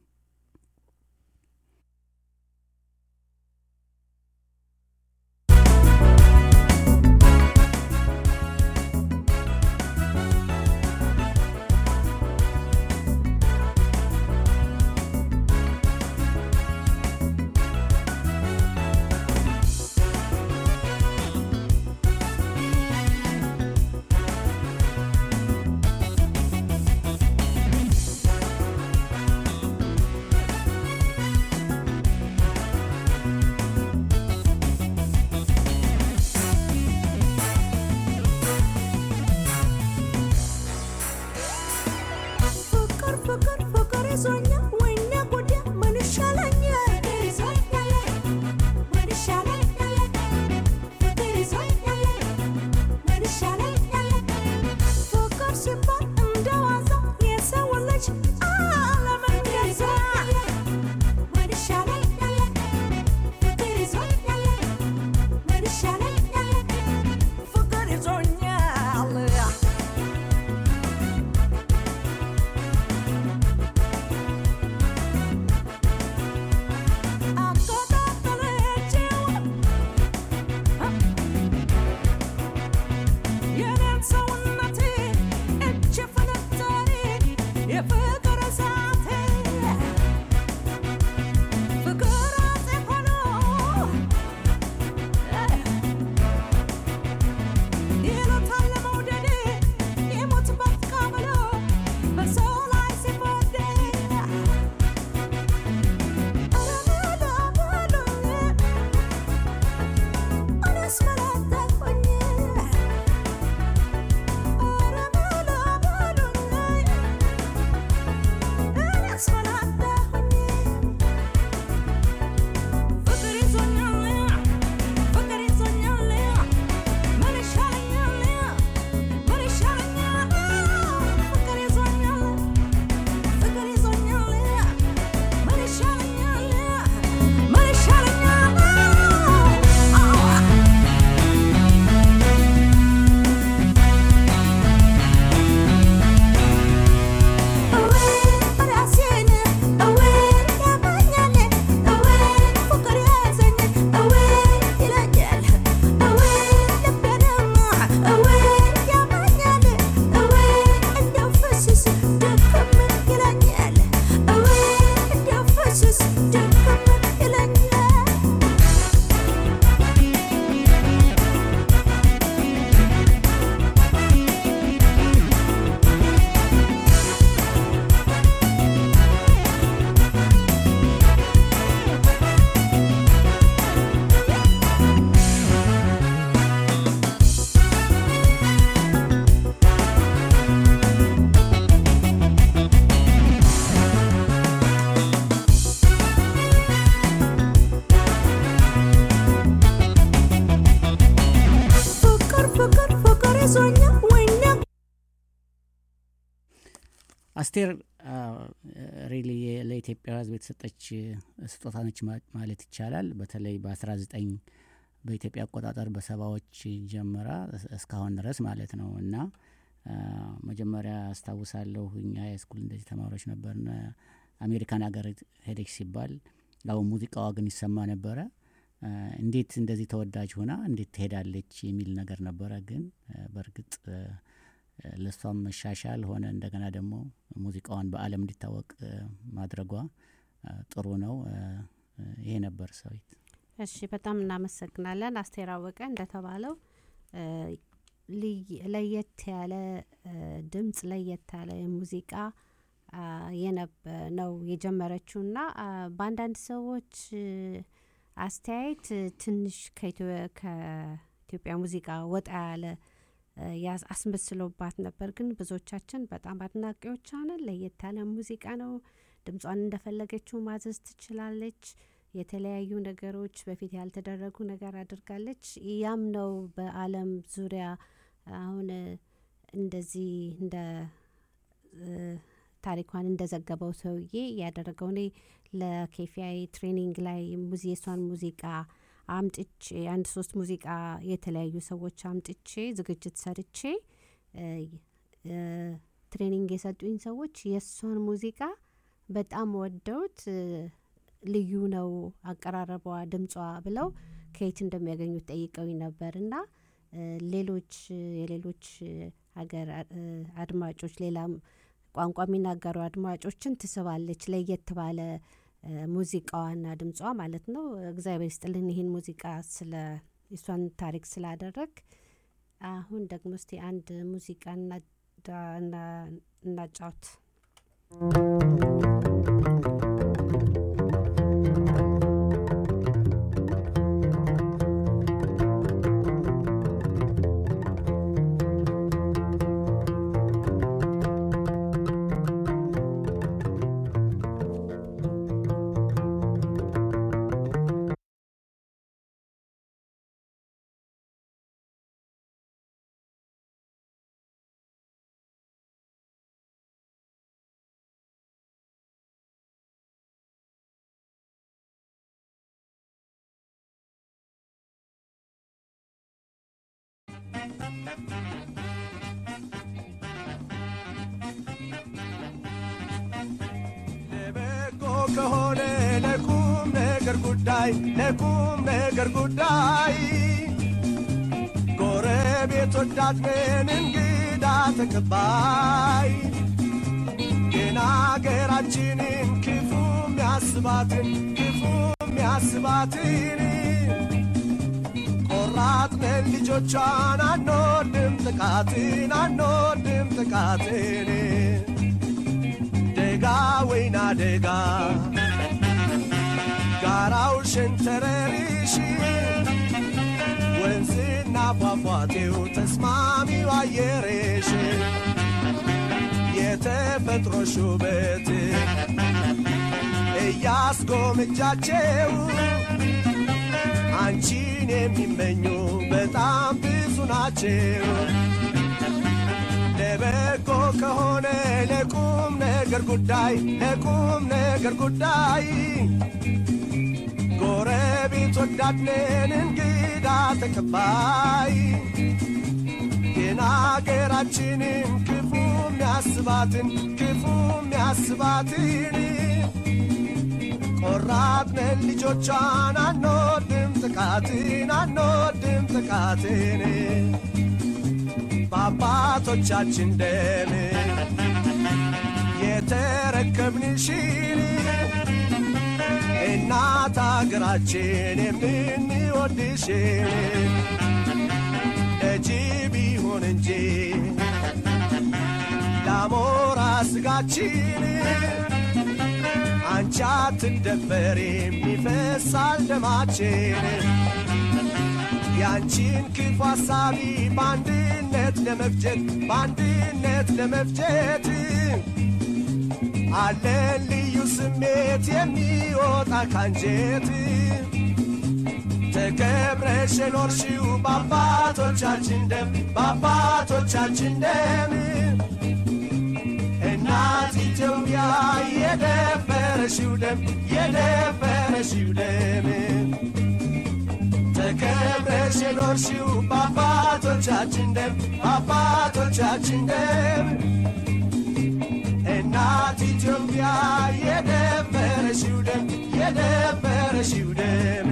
Speaker 6: አስቴር ሪሊ ለኢትዮጵያ ሕዝብ የተሰጠች ስጦታ ነች ማለት ይቻላል። በተለይ በ19 በኢትዮጵያ አቆጣጠር በሰባዎች ጀምራ እስካሁን ድረስ ማለት ነው እና መጀመሪያ አስታውሳለሁ እኛ የስኩል እንደዚህ ተማሪዎች ነበርን። አሜሪካን ሀገር ሄደች ሲባል ያው ሙዚቃዋ ግን ይሰማ ነበረ። እንዴት እንደዚህ ተወዳጅ ሆና እንዴት ትሄዳለች የሚል ነገር ነበረ። ግን በእርግጥ ለእሷም መሻሻል ሆነ እንደገና ደግሞ ሙዚቃዋን በዓለም እንዲታወቅ ማድረጓ አ፣ ጥሩ ነው። አ፣ አ፣ ይሄ ነበር ሰዊት።
Speaker 4: እሺ በጣም እናመሰግናለን። አስቴር አወቀ እንደተባለው እ፣ ልይ- ለየት ያለ እ፣ ድምጽ ለየት ያለ ሙዚቃ አ፣ የነበ ነው የጀመረችው እና አ፣ በአንዳንድ ሰዎች እ፣ አስተያየት እ፣ ትንሽ ከኢትዮ- ከኢትዮጵያ ሙዚቃ ወጣ ያለ እ፣ ያስ- አስመስሎባት ነበር። ግን ብዙዎቻችን በጣም አድናቂዎች ነን። ለየት ያለ ሙዚቃ ነው። ድምጿን እንደፈለገችው ማዘዝ ትችላለች። የተለያዩ ነገሮች በፊት ያልተደረጉ ነገር አድርጋለች። ያም ነው በዓለም ዙሪያ አሁን እ፣ እንደዚህ እንደ እ፣ ታሪኳን እንደዘገበው ሰውዬ ያደረገው እኔ ለኬፊአይ ትሬኒንግ ላይ ሙዚ የሷን ሙዚቃ አምጥቼ አንድ ሶስት ሙዚቃ የተለያዩ ሰዎች አምጥቼ ዝግጅት ሰርቼ እ፣ እ፣ ትሬኒንግ የሰጡኝ ሰዎች የእሷን ሙዚቃ በጣም ወደውት እ፣ ልዩ ነው አቀራረቧ፣ ድምጿ ብለው ከየት እንደሚያገኙት ጠይቀውኝ ነበር እና እ፣ ሌሎች እ፣ የሌሎች እ፣ ሀገር አ- እ፣ አድማጮች ሌላም ቋንቋ የሚናገሩ አድማጮችን ትስባለች ለየት ባለ እ፣ ሙዚቃዋና ድምጿ ማለት ነው። እግዚአብሔር ይስጥልን ይህን ሙዚቃ ስለ የሷን ታሪክ ስላደረግ። አሁን ደግሞ እስቲ አንድ ሙዚቃ እናዳ- እና- እናጫውት።
Speaker 5: ለበጎ ከሆነ ለቁም ነገር ጉዳይ ለቁም ነገር ጉዳይ ጎረቤት ወዳት ነን እንግዳ ተቀባይ ግን አገራችንን ክፉ ሚያስባትን ክፉ ሚያስባትን ቆራጥነን ልጆቿን አንወድም ጥቃትን አንወድም ጥቃትን ደጋ ወይና ደጋ ጋራው ሸንተረሪሽ ወንዝና ፏፏቴው ተስማሚው አየሬሽ የተፈጥሮ ሹበት እያስጎምጃቸው አንቺን የሚመኙ በጣም ብዙ ናቸው። ለበጎ ከሆነ ለቁም ነገር ጉዳይ ለቁም ነገር ጉዳይ ጎረቤት ወዳድነን እንግዳ ተቀባይ ግን አገራችንን ክፉ ሚያስባትን ክፉ ሚያስባትን ቆራጥነን ልጆቿን አንወድም ጥቃትን አንወድም ጥቃትን በአባቶቻችን ደም የተረከብንሽን እናት አገራችን የምንወድሽን ለጅብ ይሁን እንጂ ለአሞራ ስጋችን አንቺ አትደፈሪም ይፈሳል ደማችን ያንቺን ክፉ ሐሳቢ በአንድነት ለመፍጀት በአንድነት ለመፍጀት አለን ልዩ ስሜት የሚወጣ ካንጀት ተከብረሽ የኖርሽው በአባቶቻችን ደም በአባቶቻችን ደም እናት ኢትዮጵያ የደፈረሽው ደም የደፈረሽው ደም ተከብረሽ የኖርሽው በአባቶቻችን ደም በአባቶቻችን ደም እናት ኢትዮጵያ የደፈረሽው ደም የደፈረሽው ደም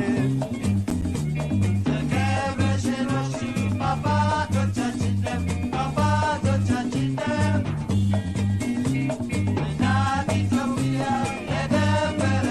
Speaker 5: ተከብረሽ የኖርሽው በአባቶቻችን ደም በአባቶቻችን ደም እናት ኢትዮጵያ የደፈረ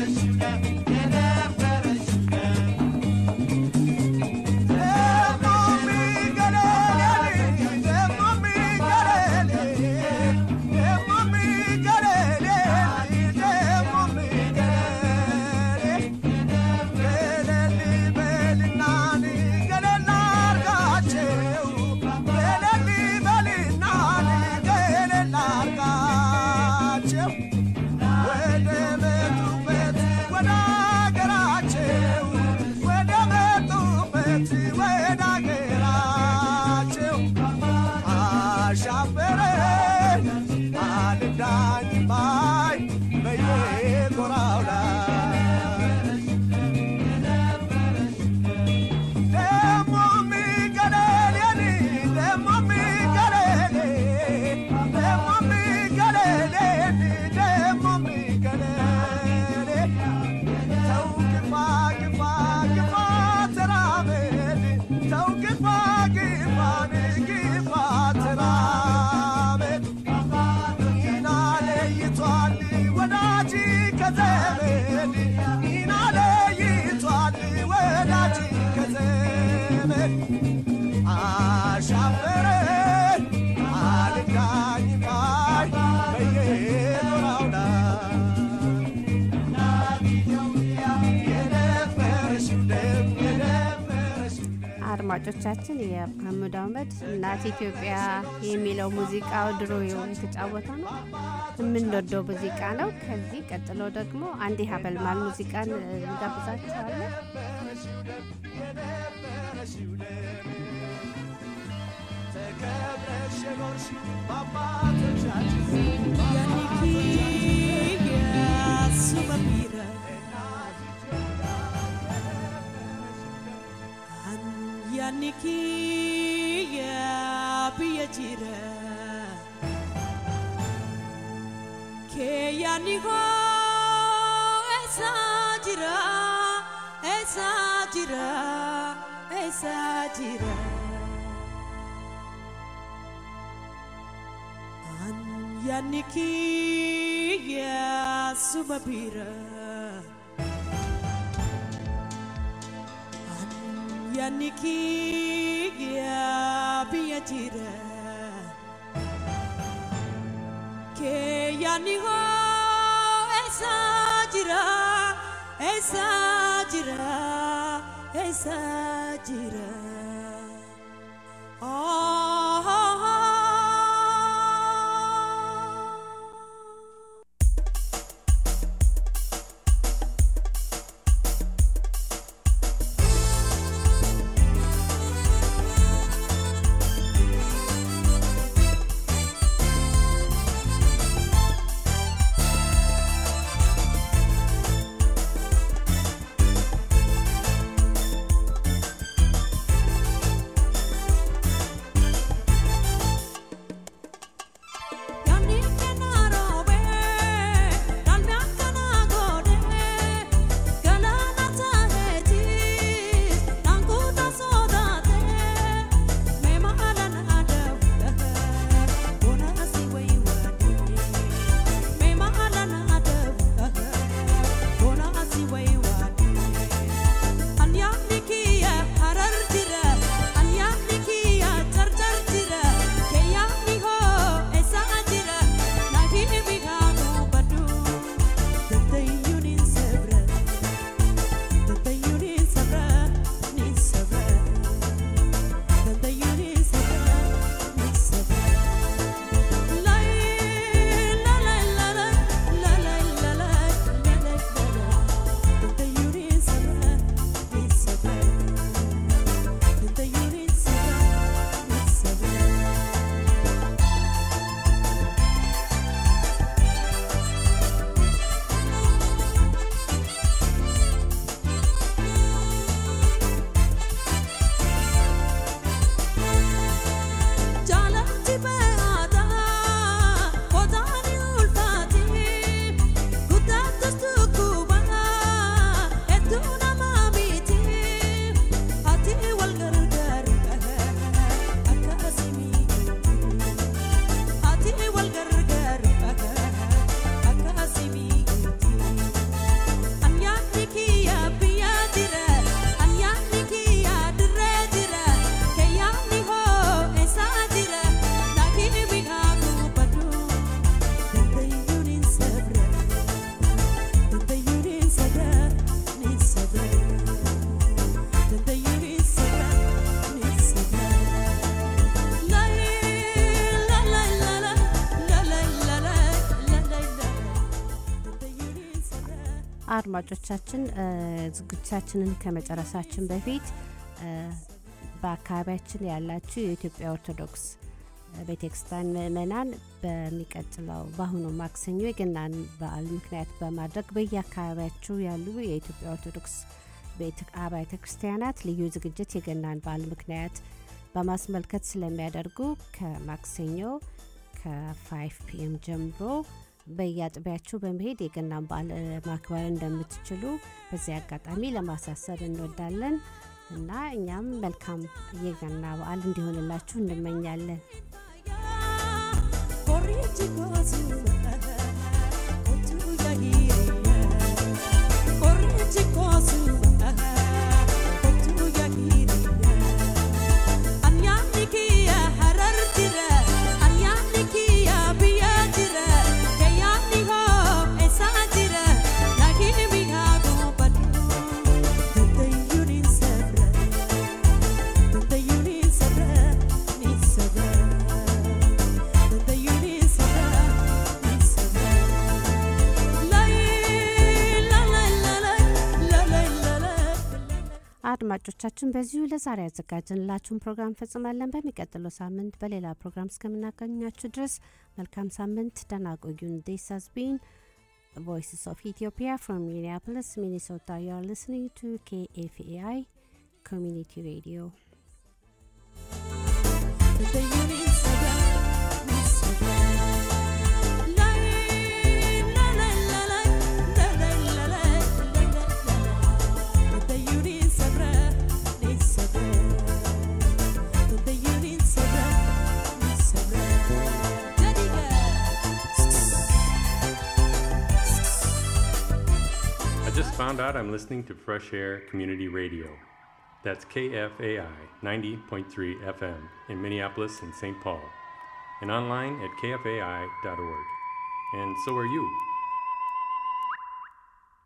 Speaker 4: አድማጮቻችን የመሐመድ አህመድ እናት ኢትዮጵያ የሚለው ሙዚቃው ድሮ የተጫወተው ነው የምንወደው ሙዚቃ ነው። ከዚህ ቀጥሎ ደግሞ አንድ ሀበልማል ሙዚቃን እንጋብዛችኋለን።
Speaker 5: ተከብረሽ የኖርሽው በአባቶቻችን
Speaker 14: Yaniki ya biya jira Ke yani ho esa jira esa jira esa jira An yaniki ya sumabira Yaniki ya biya jira Ke yani ho esa jira esa jira esa jira Oh, oh, oh.
Speaker 4: አድማጮቻችን ዝግጅታችንን ከመጨረሳችን በፊት በአካባቢያችን ያላችሁ የኢትዮጵያ ኦርቶዶክስ ቤተክርስቲያን ምእመናን በሚቀጥለው በአሁኑ ማክሰኞ የገናን በዓል ምክንያት በማድረግ በየአካባቢያችሁ ያሉ የኢትዮጵያ ኦርቶዶክስ አብያተ ክርስቲያናት ልዩ ዝግጅት የገናን በዓል ምክንያት በማስመልከት ስለሚያደርጉ ከማክሰኞ ከ5 ፒኤም ጀምሮ በየአጥቢያችሁ በመሄድ የገናን በዓል ማክበር እንደምትችሉ በዚህ አጋጣሚ ለማሳሰብ እንወዳለን እና እኛም መልካም የገና በዓል እንዲሆንላችሁ እንመኛለን።
Speaker 14: Thank
Speaker 4: አድማጮቻችን በዚሁ ለዛሬ ያዘጋጀንላችሁን ፕሮግራም ፈጽማለን። በሚቀጥለው ሳምንት በሌላ ፕሮግራም እስከምናገኛችሁ ድረስ መልካም ሳምንት፣ ደህና ቆዩን። ዲስ ሃዝ ቢን ቮይስስ ኦፍ ኢትዮጵያ ፍሮም ሚኒያፖሊስ ሚኒሶታ ዩ አር ሊስኒንግ ቱ ኬኤፍኤአይ ኮሚኒቲ ሬዲዮ
Speaker 15: I just found out I'm listening to Fresh Air Community Radio. That's KFAI 90.3 FM in Minneapolis and St. Paul, and online at kfai.org. And so are you.